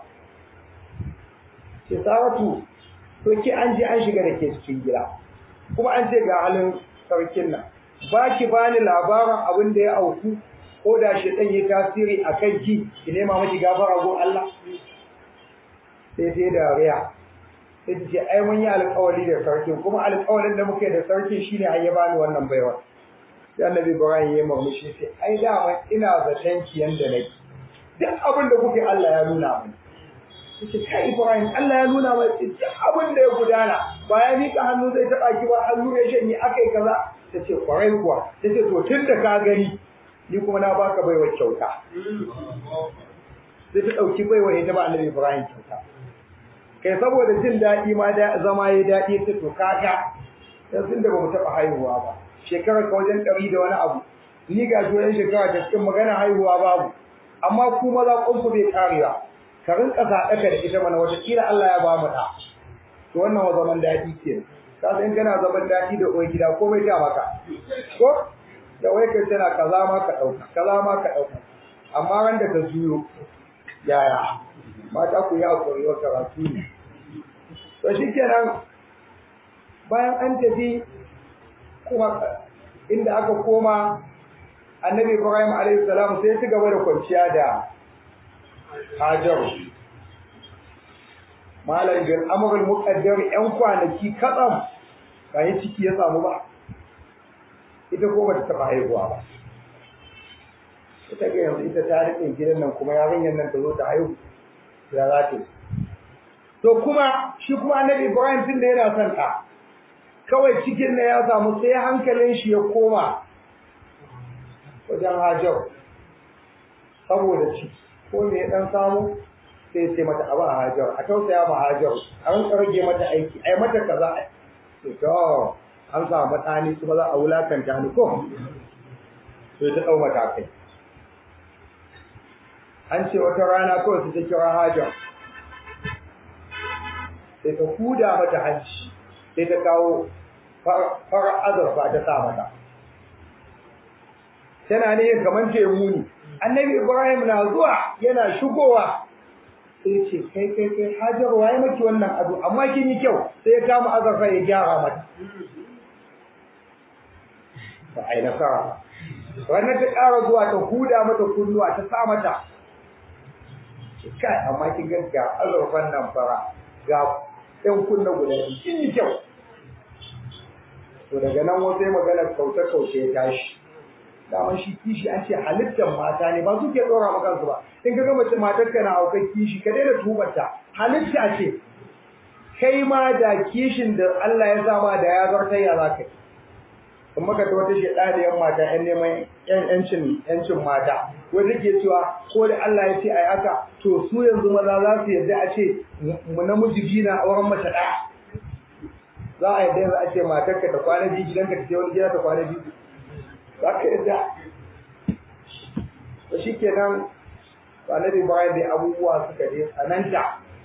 ce Saratu to ki an je an shiga da ke cikin gida kuma an ce ga halin sarkin nan ba ki bani labarin abin da ya auku ko da shi dan yi tasiri a kan ki ki nema miki gafara go Allah sai sai da riya sai ta ce ai mun yi alƙawari da sarkin kuma alƙawarin da muke da sarkin shine an ya bani wannan baiwa sai annabi Ibrahim ya murmushi sai ai da ina zaton ki yanda nake duk abin da kuke Allah ya nuna mini yace kai Ibrahim Allah ya nuna mai duk abin da ya gudana ba ya mika hannu zai taba ki ba hannu ya shanye akai kaza tace kwarai kuwa tace to tunda ka gani ni kuma na baka baiwa kyauta sai ta dauki baiwa ita ba Annabi Ibrahim kyauta kai saboda jin dadi ma da zama ya dadi ta to kaga yanzu da bamu taba haihuwa ba shekarar ka wajen 100 da wani abu ni ga shi shekara ta cikin magana haihuwa babu amma ku maza kunku bai karewa ka rinka sadaka da ita mana wata kila Allah ya ba mu da to wannan wa zaman dadi ke ka san kana zaman dadi da uwar gida komai ta maka ko da wai kai tana kaza ma ka dauka kaza ma ka dauka amma ran da ka juyo yaya mata ku ya hakuri wa karatu ne to shikenan bayan an tafi kuma inda aka koma annabi Ibrahim alaihi salam sai ya ci gaba da kwanciya da Hajar Malam bin Amrul Muqaddar ƴan kwanaki katsam kai ciki ya samu ba ita ko bata taba haihuwa ba ita ga yanzu ita ta rike gidan nan kuma yarinyar nan ta zo ta haihu ya za ta to kuma shi kuma Annabi Ibrahim tun da yana son ta kawai cikin ne ya samu sai hankalin shi ya koma wajen Hajar saboda ciki ko me ya dan samu sai sai mata abu a hajar a tausaya ma hajar a rinka rage mata aiki ai mata kaza to to an samu matsani kuma za a wulakanta ni ko sai ta dau mata kai an ce wata rana kawai su ta kira hajar sai ta huda mata hanci sai ta kawo fara azurfa ta sa mata tana ne kamar ce muni annabi ibrahim na zuwa yana shigowa sai ce kai kai kai hajar waye maki wannan ado amma kin yi kyau sai ya kama azurfa ya gyara mata ba ai nasara wannan ta ƙara zuwa ta huda mata kunnuwa ta sa mata kai amma kin ga ga azurfan nan fara ga ɗan kunna guda kin yi kyau to daga nan wasu ya magana kauce kauce ya tashi daman shi kishi an ce halittar mata ne ba su ke tsora maka kansu ba in ka ga mace matar ka na aukan kishi ka daina tubarta halitta ce kai ma da kishin da Allah ya sama da ya zartar ya zaka yi in maka ta wata shedaniyar mata yan neman yancin yancin mata wanda ke cewa ko da Allah ya ce ai haka to su yanzu maza za su yarda a ce mu namiji biyu na auren mace ɗaya za a yarda yanzu a ce matarka ta kwana biyu gidanka ta je wani gida ta kwana biyu za ka yarda to shi kenan annabi bayan da abubuwa suka je tsananta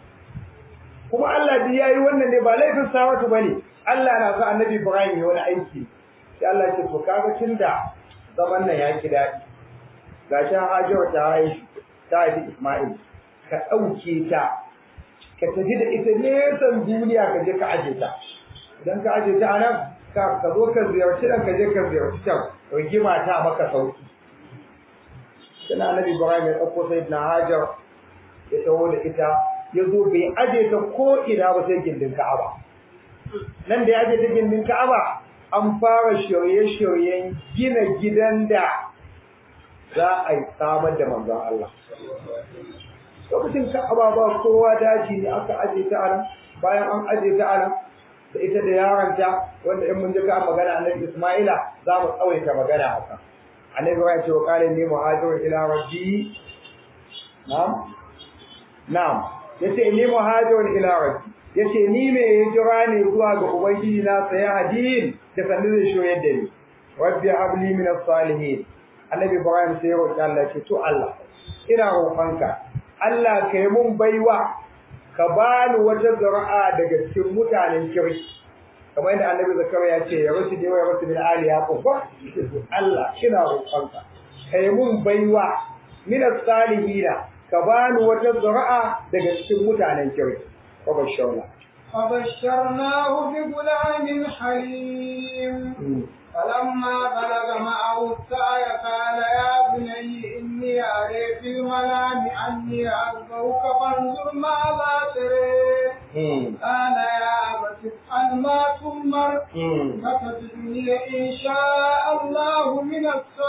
kuma Allah duk yayi wannan ne ba laifin sawatu bane Allah na sa annabi Ibrahim ya wani aiki sai Allah ya ce to kaga tunda zaman nan ya ki dadi gashi Hajar ta haihu ta haifi Ismail ka dauke ta ka tafi da ita nesan duniya ka je ka aje ta idan ka aje ta anan ka ka zo ka ziyarci dan ka je ka ziyarci can rigima ta maka sauki sana annabi Ibrahim ya dauko sayyidina Hajar ya taho da ita ya zo bai aje ta ko ina ba sai gindin Ka'aba nan da ya aje ta gindin Ka'aba an fara shirye-shiryen gina gidan da za a yi samar da manzon Allah lokacin Ka'aba ba kowa daji ne aka aje ta anan bayan an aje ta anan da ita da yaronta wanda in mun ji ka magana annabi Isma'ila za mu tsawaita magana haka annabi ya ce wa qala ni muhajirun ila rabbi na'am na'am yace ni muhajirun ila rabbi yace ni me hijira ne zuwa ga ubangiji na sai hadin da sanin da shoyar da ni rabbi habli min as-salihin annabi ibrahim sai ya roki Allah ce to Allah ina roƙonka Allah kai mun baiwa ka bani wata zuri'a daga cikin mutanen kirki kamar yadda annabi zakariya ya ce ya rusu da ya rusu min ali yaqub Allah ina roƙonka kai mun baiwa min as-salihina ka bani wata zuri'a daga cikin mutanen kirki wa bashawna فبشرناه بغلام حليم فلما بلغ معه السعي قال يا بني إني أري في المنام أني أذبحك فانظر ماذا تري قال يا أبت افعل ما تؤمر فتجدني إن شاء الله من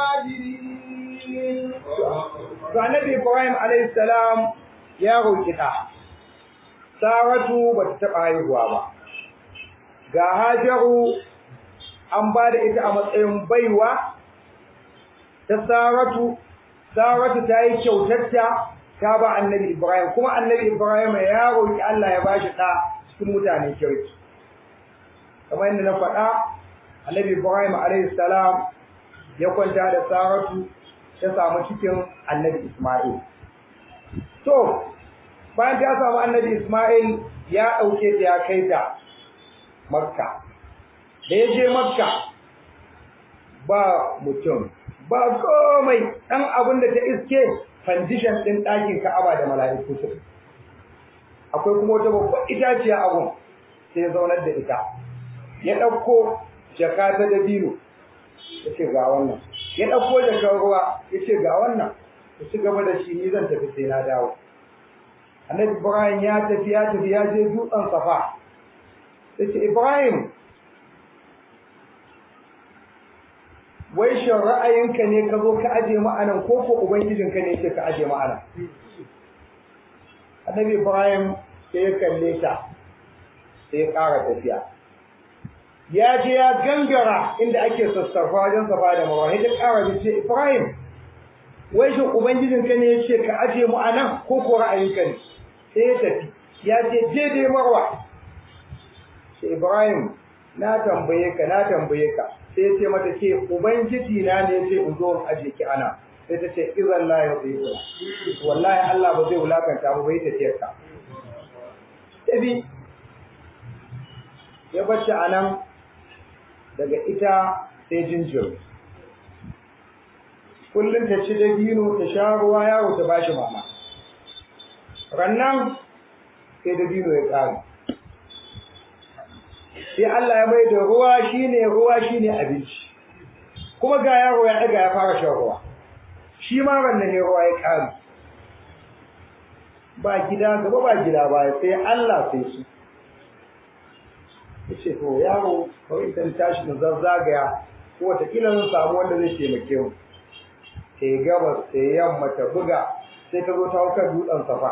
الصابرين. فالنبي إبراهيم عليه السلام يا روكتا Saratu ba ta taɓa haihuwa ba, ga Hajaru an ba da ita a matsayin baiwa ta Saratu, Saratu ta yi kyautarta ta ba annabi Ibrahim, kuma annabi Ibrahim ya roƙi Allah ya ba shi ɗa cikin mutane kirki. Kamar yadda na faɗa, annabi Ibrahim salam ya kwanta da Saratu ta samu cikin annabi Ismail. To, bayan ta samu annabi Ismail ya ɗauke ta ya kai ta Makka. Da ya je Makka ba mutum, ba komai ɗan abin da ta iske fandishan ɗin ɗakin Ka'aba da mala'iku su. Akwai kuma wata babbar itaciya abun sai ya zaunar da ita. Ya ɗauko jaka ta dabino, ya ce ga wannan. Ya ɗauko jakar ruwa, ya ce ga wannan. Ya ci gaba da shi ni zan tafi sai na dawo. annabi Ibrahim ya tafi ya tafi ya je dutsen Safa sai Ibrahim wai shin ra'ayinka ne ka zo ka aje mu anan ko ko ubangijinka ne yake ka aje mu anan annabi Ibrahim sai ya kalle ta sai ya ƙara tafiya ya je ya gangara inda ake sassarfa wajen Safa da Marwa ya ƙara da ce Ibrahim wai shin ubangijinka ne yake ka aje mu anan ko ko ra'ayinka ne sai ya tafi ya ce daidai marwa sai ibrahim na tambaye ka na tambaye ka sai ya ce mata ce ubangiji na ne ce in zo in aje ki ana sai ta ce izan la ya zai wallahi Allah ba zai wulakanta ba bai tafiyar ka tafi ya bacci anan daga ita sai jinjiri kullum ta ci dabino ta sha ruwa yaro ta bashi mama rannan sai dabino ya ƙare sai Allah ya mai da ruwa shine ruwa shine abinci kuma ga yaro ya ɗaga ya fara shan ruwa shi ma rannan ne ruwa ya ƙare ba gida gaba ba gida ba sai Allah sai su ya ce to yaro kawai idan tashi na zazzagaya ko wataƙila zan samu wanda zai taimake mu ta yi gabas ta yi yamma ta buga sai ta zo ta hau kan dutsen safa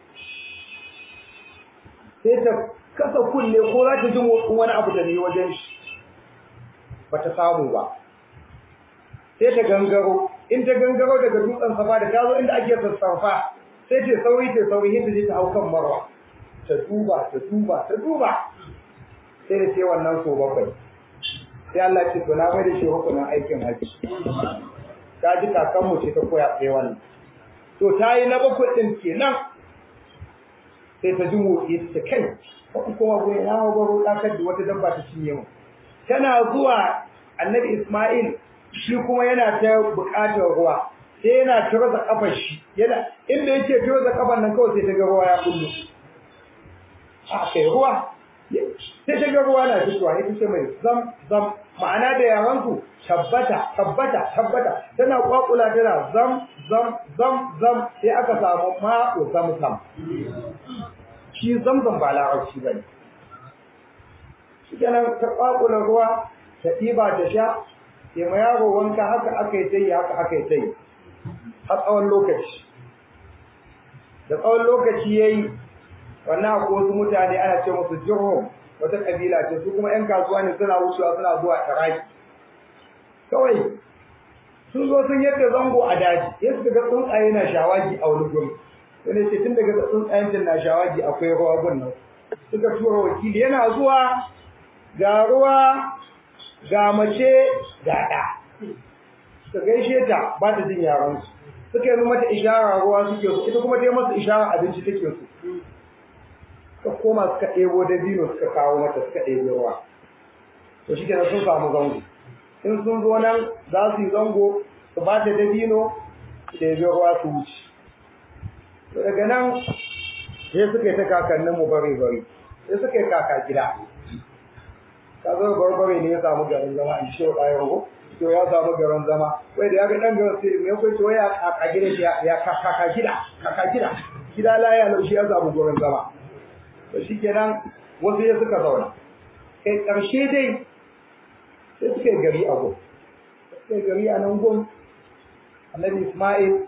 sai ta kasa kulle ko za ta ji motsin wani abu da ne wajen shi ba ta samu ba sai ta gangaro in ta gangaro daga dutsen safa da ta zo inda ake sassarfa sai ta sauri ta sauri yadda zai ta hau kan marwa ta duba ta duba ta duba sai da ce wannan so bakwai sai Allah ce to na mai da shi hukumin aikin haji ta ji kakanmu ce ta koya tsaye wannan to ta yi na bakwai ɗin kenan sai ta ji motsi ta kai wata kuma goyi na hau baro ɗakar da wata dabba ta cinye mu tana zuwa annabi Ismail shi kuma yana ta buƙatar ruwa sai yana turza kafar shi yana inda yake turza kafar nan kawai sai ta ga ruwa ya kullu a kai ruwa sai ta ga ruwa na fitowa ita ce mai zam zam ma'ana da yaranku tabbata tabbata tabbata tana kwakula tana zam zam zam zam sai aka samu ma'u zam zam shi zamzam ba larabci ba ne shi kenan ta kwakula ruwa ta ɗiba ta sha sai ma yaro wanka haka aka yi tayi haka aka yi tayi har tsawon lokaci da tsawon lokaci yayi wannan akwai wasu mutane ana ce musu jirhum wata kabila ce su kuma yan kasuwa ne suna wucewa suna zuwa Iraki kawai sun zo sun yadda zango a daji ya suka ga tsuntsaye na shawagi a wani guri wani ce tun daga tsuntsayen can na shawagi akwai ruwa gun nan suka tura wakili yana zuwa ga ruwa ga mace ga ɗa suka gaishe ta ba ta jin yaran su suka yi mata ishara ruwa suke so ita kuma ta yi masa ishara abinci take so suka koma suka ɗebo dabino suka kawo mata suka ɗebo ruwa to shi kenan sun samu zango in sun zo nan za su yi zango su ba ta dabino su ɗebi ruwa su wuce to daga nan sai suka yi ta kakannin mu bari bari sai suka yi kaka gida ka zo barbare ne ya samu garin zama in shi wa ko to ya samu garin zama wai da ya ga dan garin sai me kai to ya kaka gida shi ya kaka gida kaka gida gida la ya laushi ya samu garin zama to shikenan wasu ya suka zauna kai karshe dai sai suka yi gari a gun suka yi gari a nan gun annabi Ismail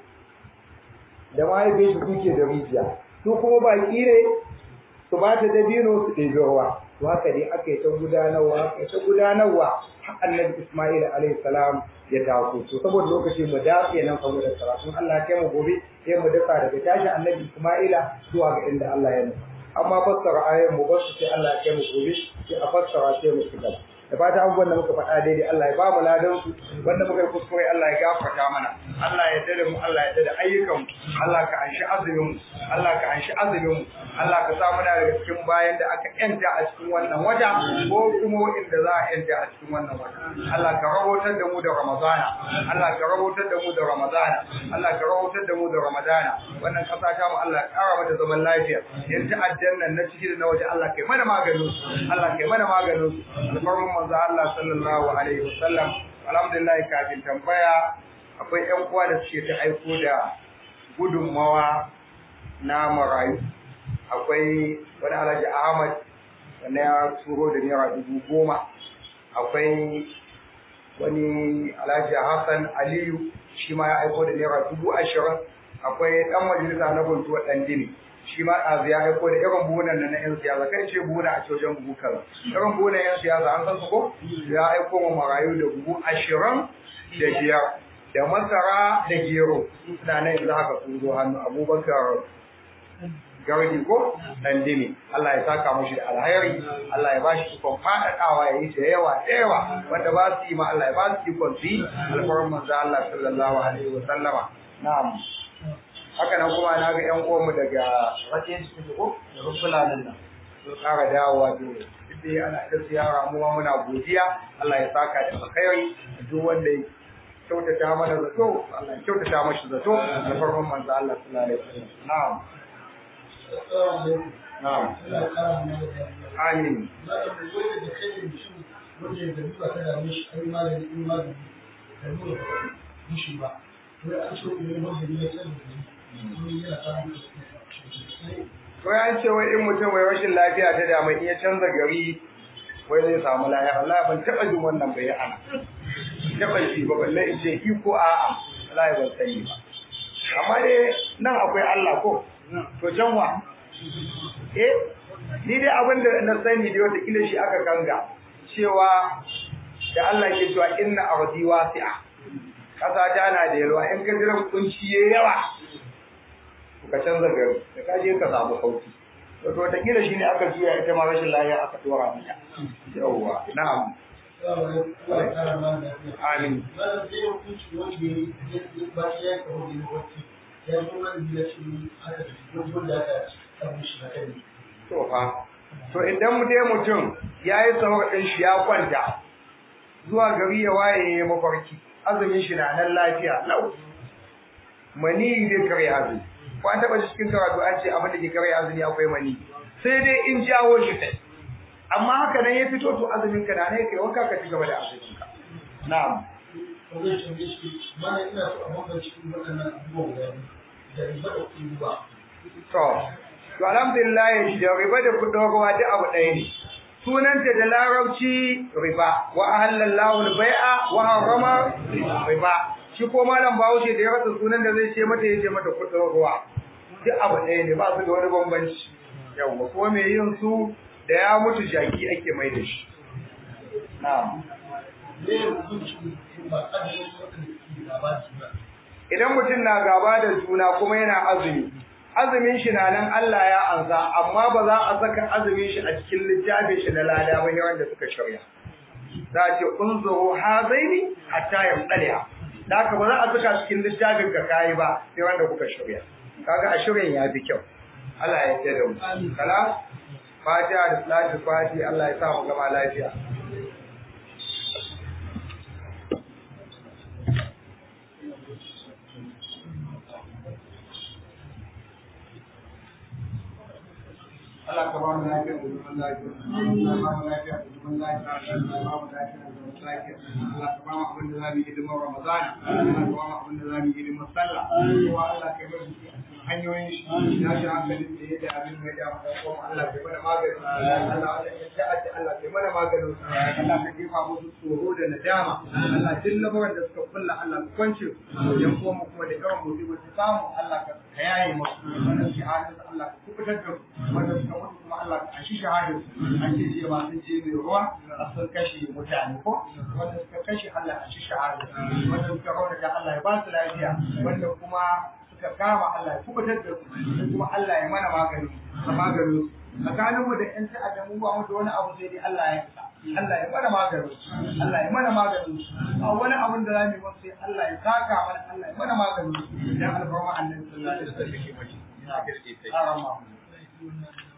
da mahaifin shi kuke da rijiya su kuma baki ne su ba ta dabino su ɗebi ruwa to haka ne aka yi ta gudanarwa aka yi ta gudanarwa har annabi Ismail alaihi salam ya taso to saboda lokaci mu dace nan saboda karatun Allah ya mu gobe sai mu daka daga tashi annabi Ismaila zuwa ga inda Allah ya nufa amma fassara ayoyin mu basu sai Allah ya mu gobe sai a fassara sai mu shiga da fata abubuwan da muka faɗa daidai Allah ya ba mu ladan su wanda muka yi kuskure Allah ya gafarta mana Allah ya dade mu Allah ya dade ayyukan mu Allah ka anshi azumin mu Allah ka anshi azumin mu Allah ka sa muna daga cikin bayan da aka yanta a cikin wannan wata ko kuma inda za a yanta a cikin wannan wata Allah ka rahotar da mu da Ramadana Allah ka rahotar da mu da Ramadana Allah ka rahotar da mu da Ramadana wannan kasa ta mu Allah ya kara mata zaman lafiya yan ta'addan nan na ciki da na waje Allah kai mana maganin su Allah kai mana maganin su alfarman manzo Allah sallallahu alaihi wasallam alhamdulillah kafin tambaya akwai ƴan uwa da suke ta aiko da gudunmawa na marayu akwai wani alhaji Ahmad wanda ya turo da naira dubu goma akwai wani alhaji Hassan Aliyu shi ma ya aiko da naira dubu ashirin akwai ɗan majalisa na guntuwa ɗan dini shi ma ɗazu ya aiko da irin buhunan nan na 'yan siyasa kai ce buhuna a cojan buhu kaza irin buhunan 'yan siyasa an san su ko ya aiko ma marayu da buhu ashirin da biyar da masara da gero suna nan yanzu haka sun zo hannu abubakar gardi ko dan dimi Allah ya saka mashi da alhairi Allah ya bashi ikon faɗaɗawa ya yi da yawa da yawa wanda ba su yi ma Allah ya ba su ikon su yi alfarin manzo Allah sallallahu alaihi wa sallama na'am haka nan kuma na ga ƴan uwanmu daga wajen su ko da rufulanin nan sun ƙara dawowa da duk ana ta ziyara mu ma muna godiya Allah ya saka da alkhairi duk wanda ya kyautata mana zato Allah ya kyautata mashi zato da farkon manzo Allah sallallahu alaihi wasallam na'am na'am amin Wai an ce wai in mutum mai rashin lafiya ta dama in ya canza gari wai zai samu lahira Allah ban taba jin wannan bai ana taba ji ba balle in ce iko a'a Allah ban sani ba amma dai nan akwai Allah ko to can wa eh ni dai abin da na sani da wata kila shi aka kanga cewa da Allah ke cewa inna ardi wasi'a kasa ta na da yalwa in ka jira kunci yayi yawa ka canza gari da ka je ka samu sauki to to ta kila shine aka juya ita ma rashin lafiya aka dora mata yawa na'am amin to fa to idan mu dai mutum yayi sahur din shi ya kwanta zuwa gari ya waye ya mafarki azumin shi na nan lafiya lau mani dai kare azumi ko an taba cikin karatu an ce abin da ke kare azumi akwai mani sai dai in jawo shi kai amma haka nan ya fito to azumin ka na ne kai wanka ka ci gaba da azumin ka na'am zai tambaye shi mana ina so a bambance waɗannan abubuwan guda biyu da riba da kuɗi ba to to alhamdulillah da riba da kudin ruwa duk abu ɗaya ne sunanta da larabci riba wa ahallallahu al-bai'a wa harrama riba shi ko malam Bahaushe da ya rasa sunan da zai ce mata yace mata kudin ruwa duk abu ɗaya ne ba su da wani bambanci yawa ko me yin su da ya mutu jaki ake mai da shi na'am me ya hukunci ba azumin waɗanda suke gaba da juna idan mutum na gaba da juna kuma yana azumi azumin shi na nan Allah ya ansa amma ba za a saka azumin shi a cikin littafin shi na lada ba yawan da suka shirya za a ce unzuru hazaini hatta yamdaliha da haka ba za a saka cikin littafin ka kai ba sai wanda kuka shirya kaga a shirin ya fi kyau Allah ya yarda da mu kala fatiha da salatu fati Allah ya sa mu gama lafiya Allah ka ba mu lafiya da zaman lafiya. Allah ba mu lafiya da zaman lafiya. Allah ba mu lafiya da zaman lafiya. Allah ka ba mu abin da za mu yi hidimar Ramadan. Allah ka ba mu abin da za mu yi hidimar sallah. Kowa Allah ka bar shi hanyoyin shi. Ya shi hankalin da ya da abin da ya da kuma Allah ka mana magani. Allah ya ta'adda Allah ka mana magani. Allah ka jefa musu tsoro da nadama. Allah duk labaran da suka kulla Allah ka kwance su. Yan kuma kuma da yawan musibar su samu Allah ka yaye musu. Wannan shahadar Allah ka kubutar da su. Wannan suka mutu kuma Allah ka ashi shahadar su an ce ce ba sun ce mai ruwa a sun kashe mutane ko wanda suka kashe Allah a shi shahadar wanda suka rauna da Allah ya ba su lafiya wanda kuma suka kama Allah ya kubutar da su kuma Allah ya mana magani a magani tsakanin mu da ƴan ta'adda mu ba mu da wani abu sai dai Allah ya isa Allah ya mana magani Allah ya mana magani a wani abun da zamu yi sai Allah ya saka mana Allah ya mana magani dan alfarma annabi sallallahu alaihi wasallam ya kirke sai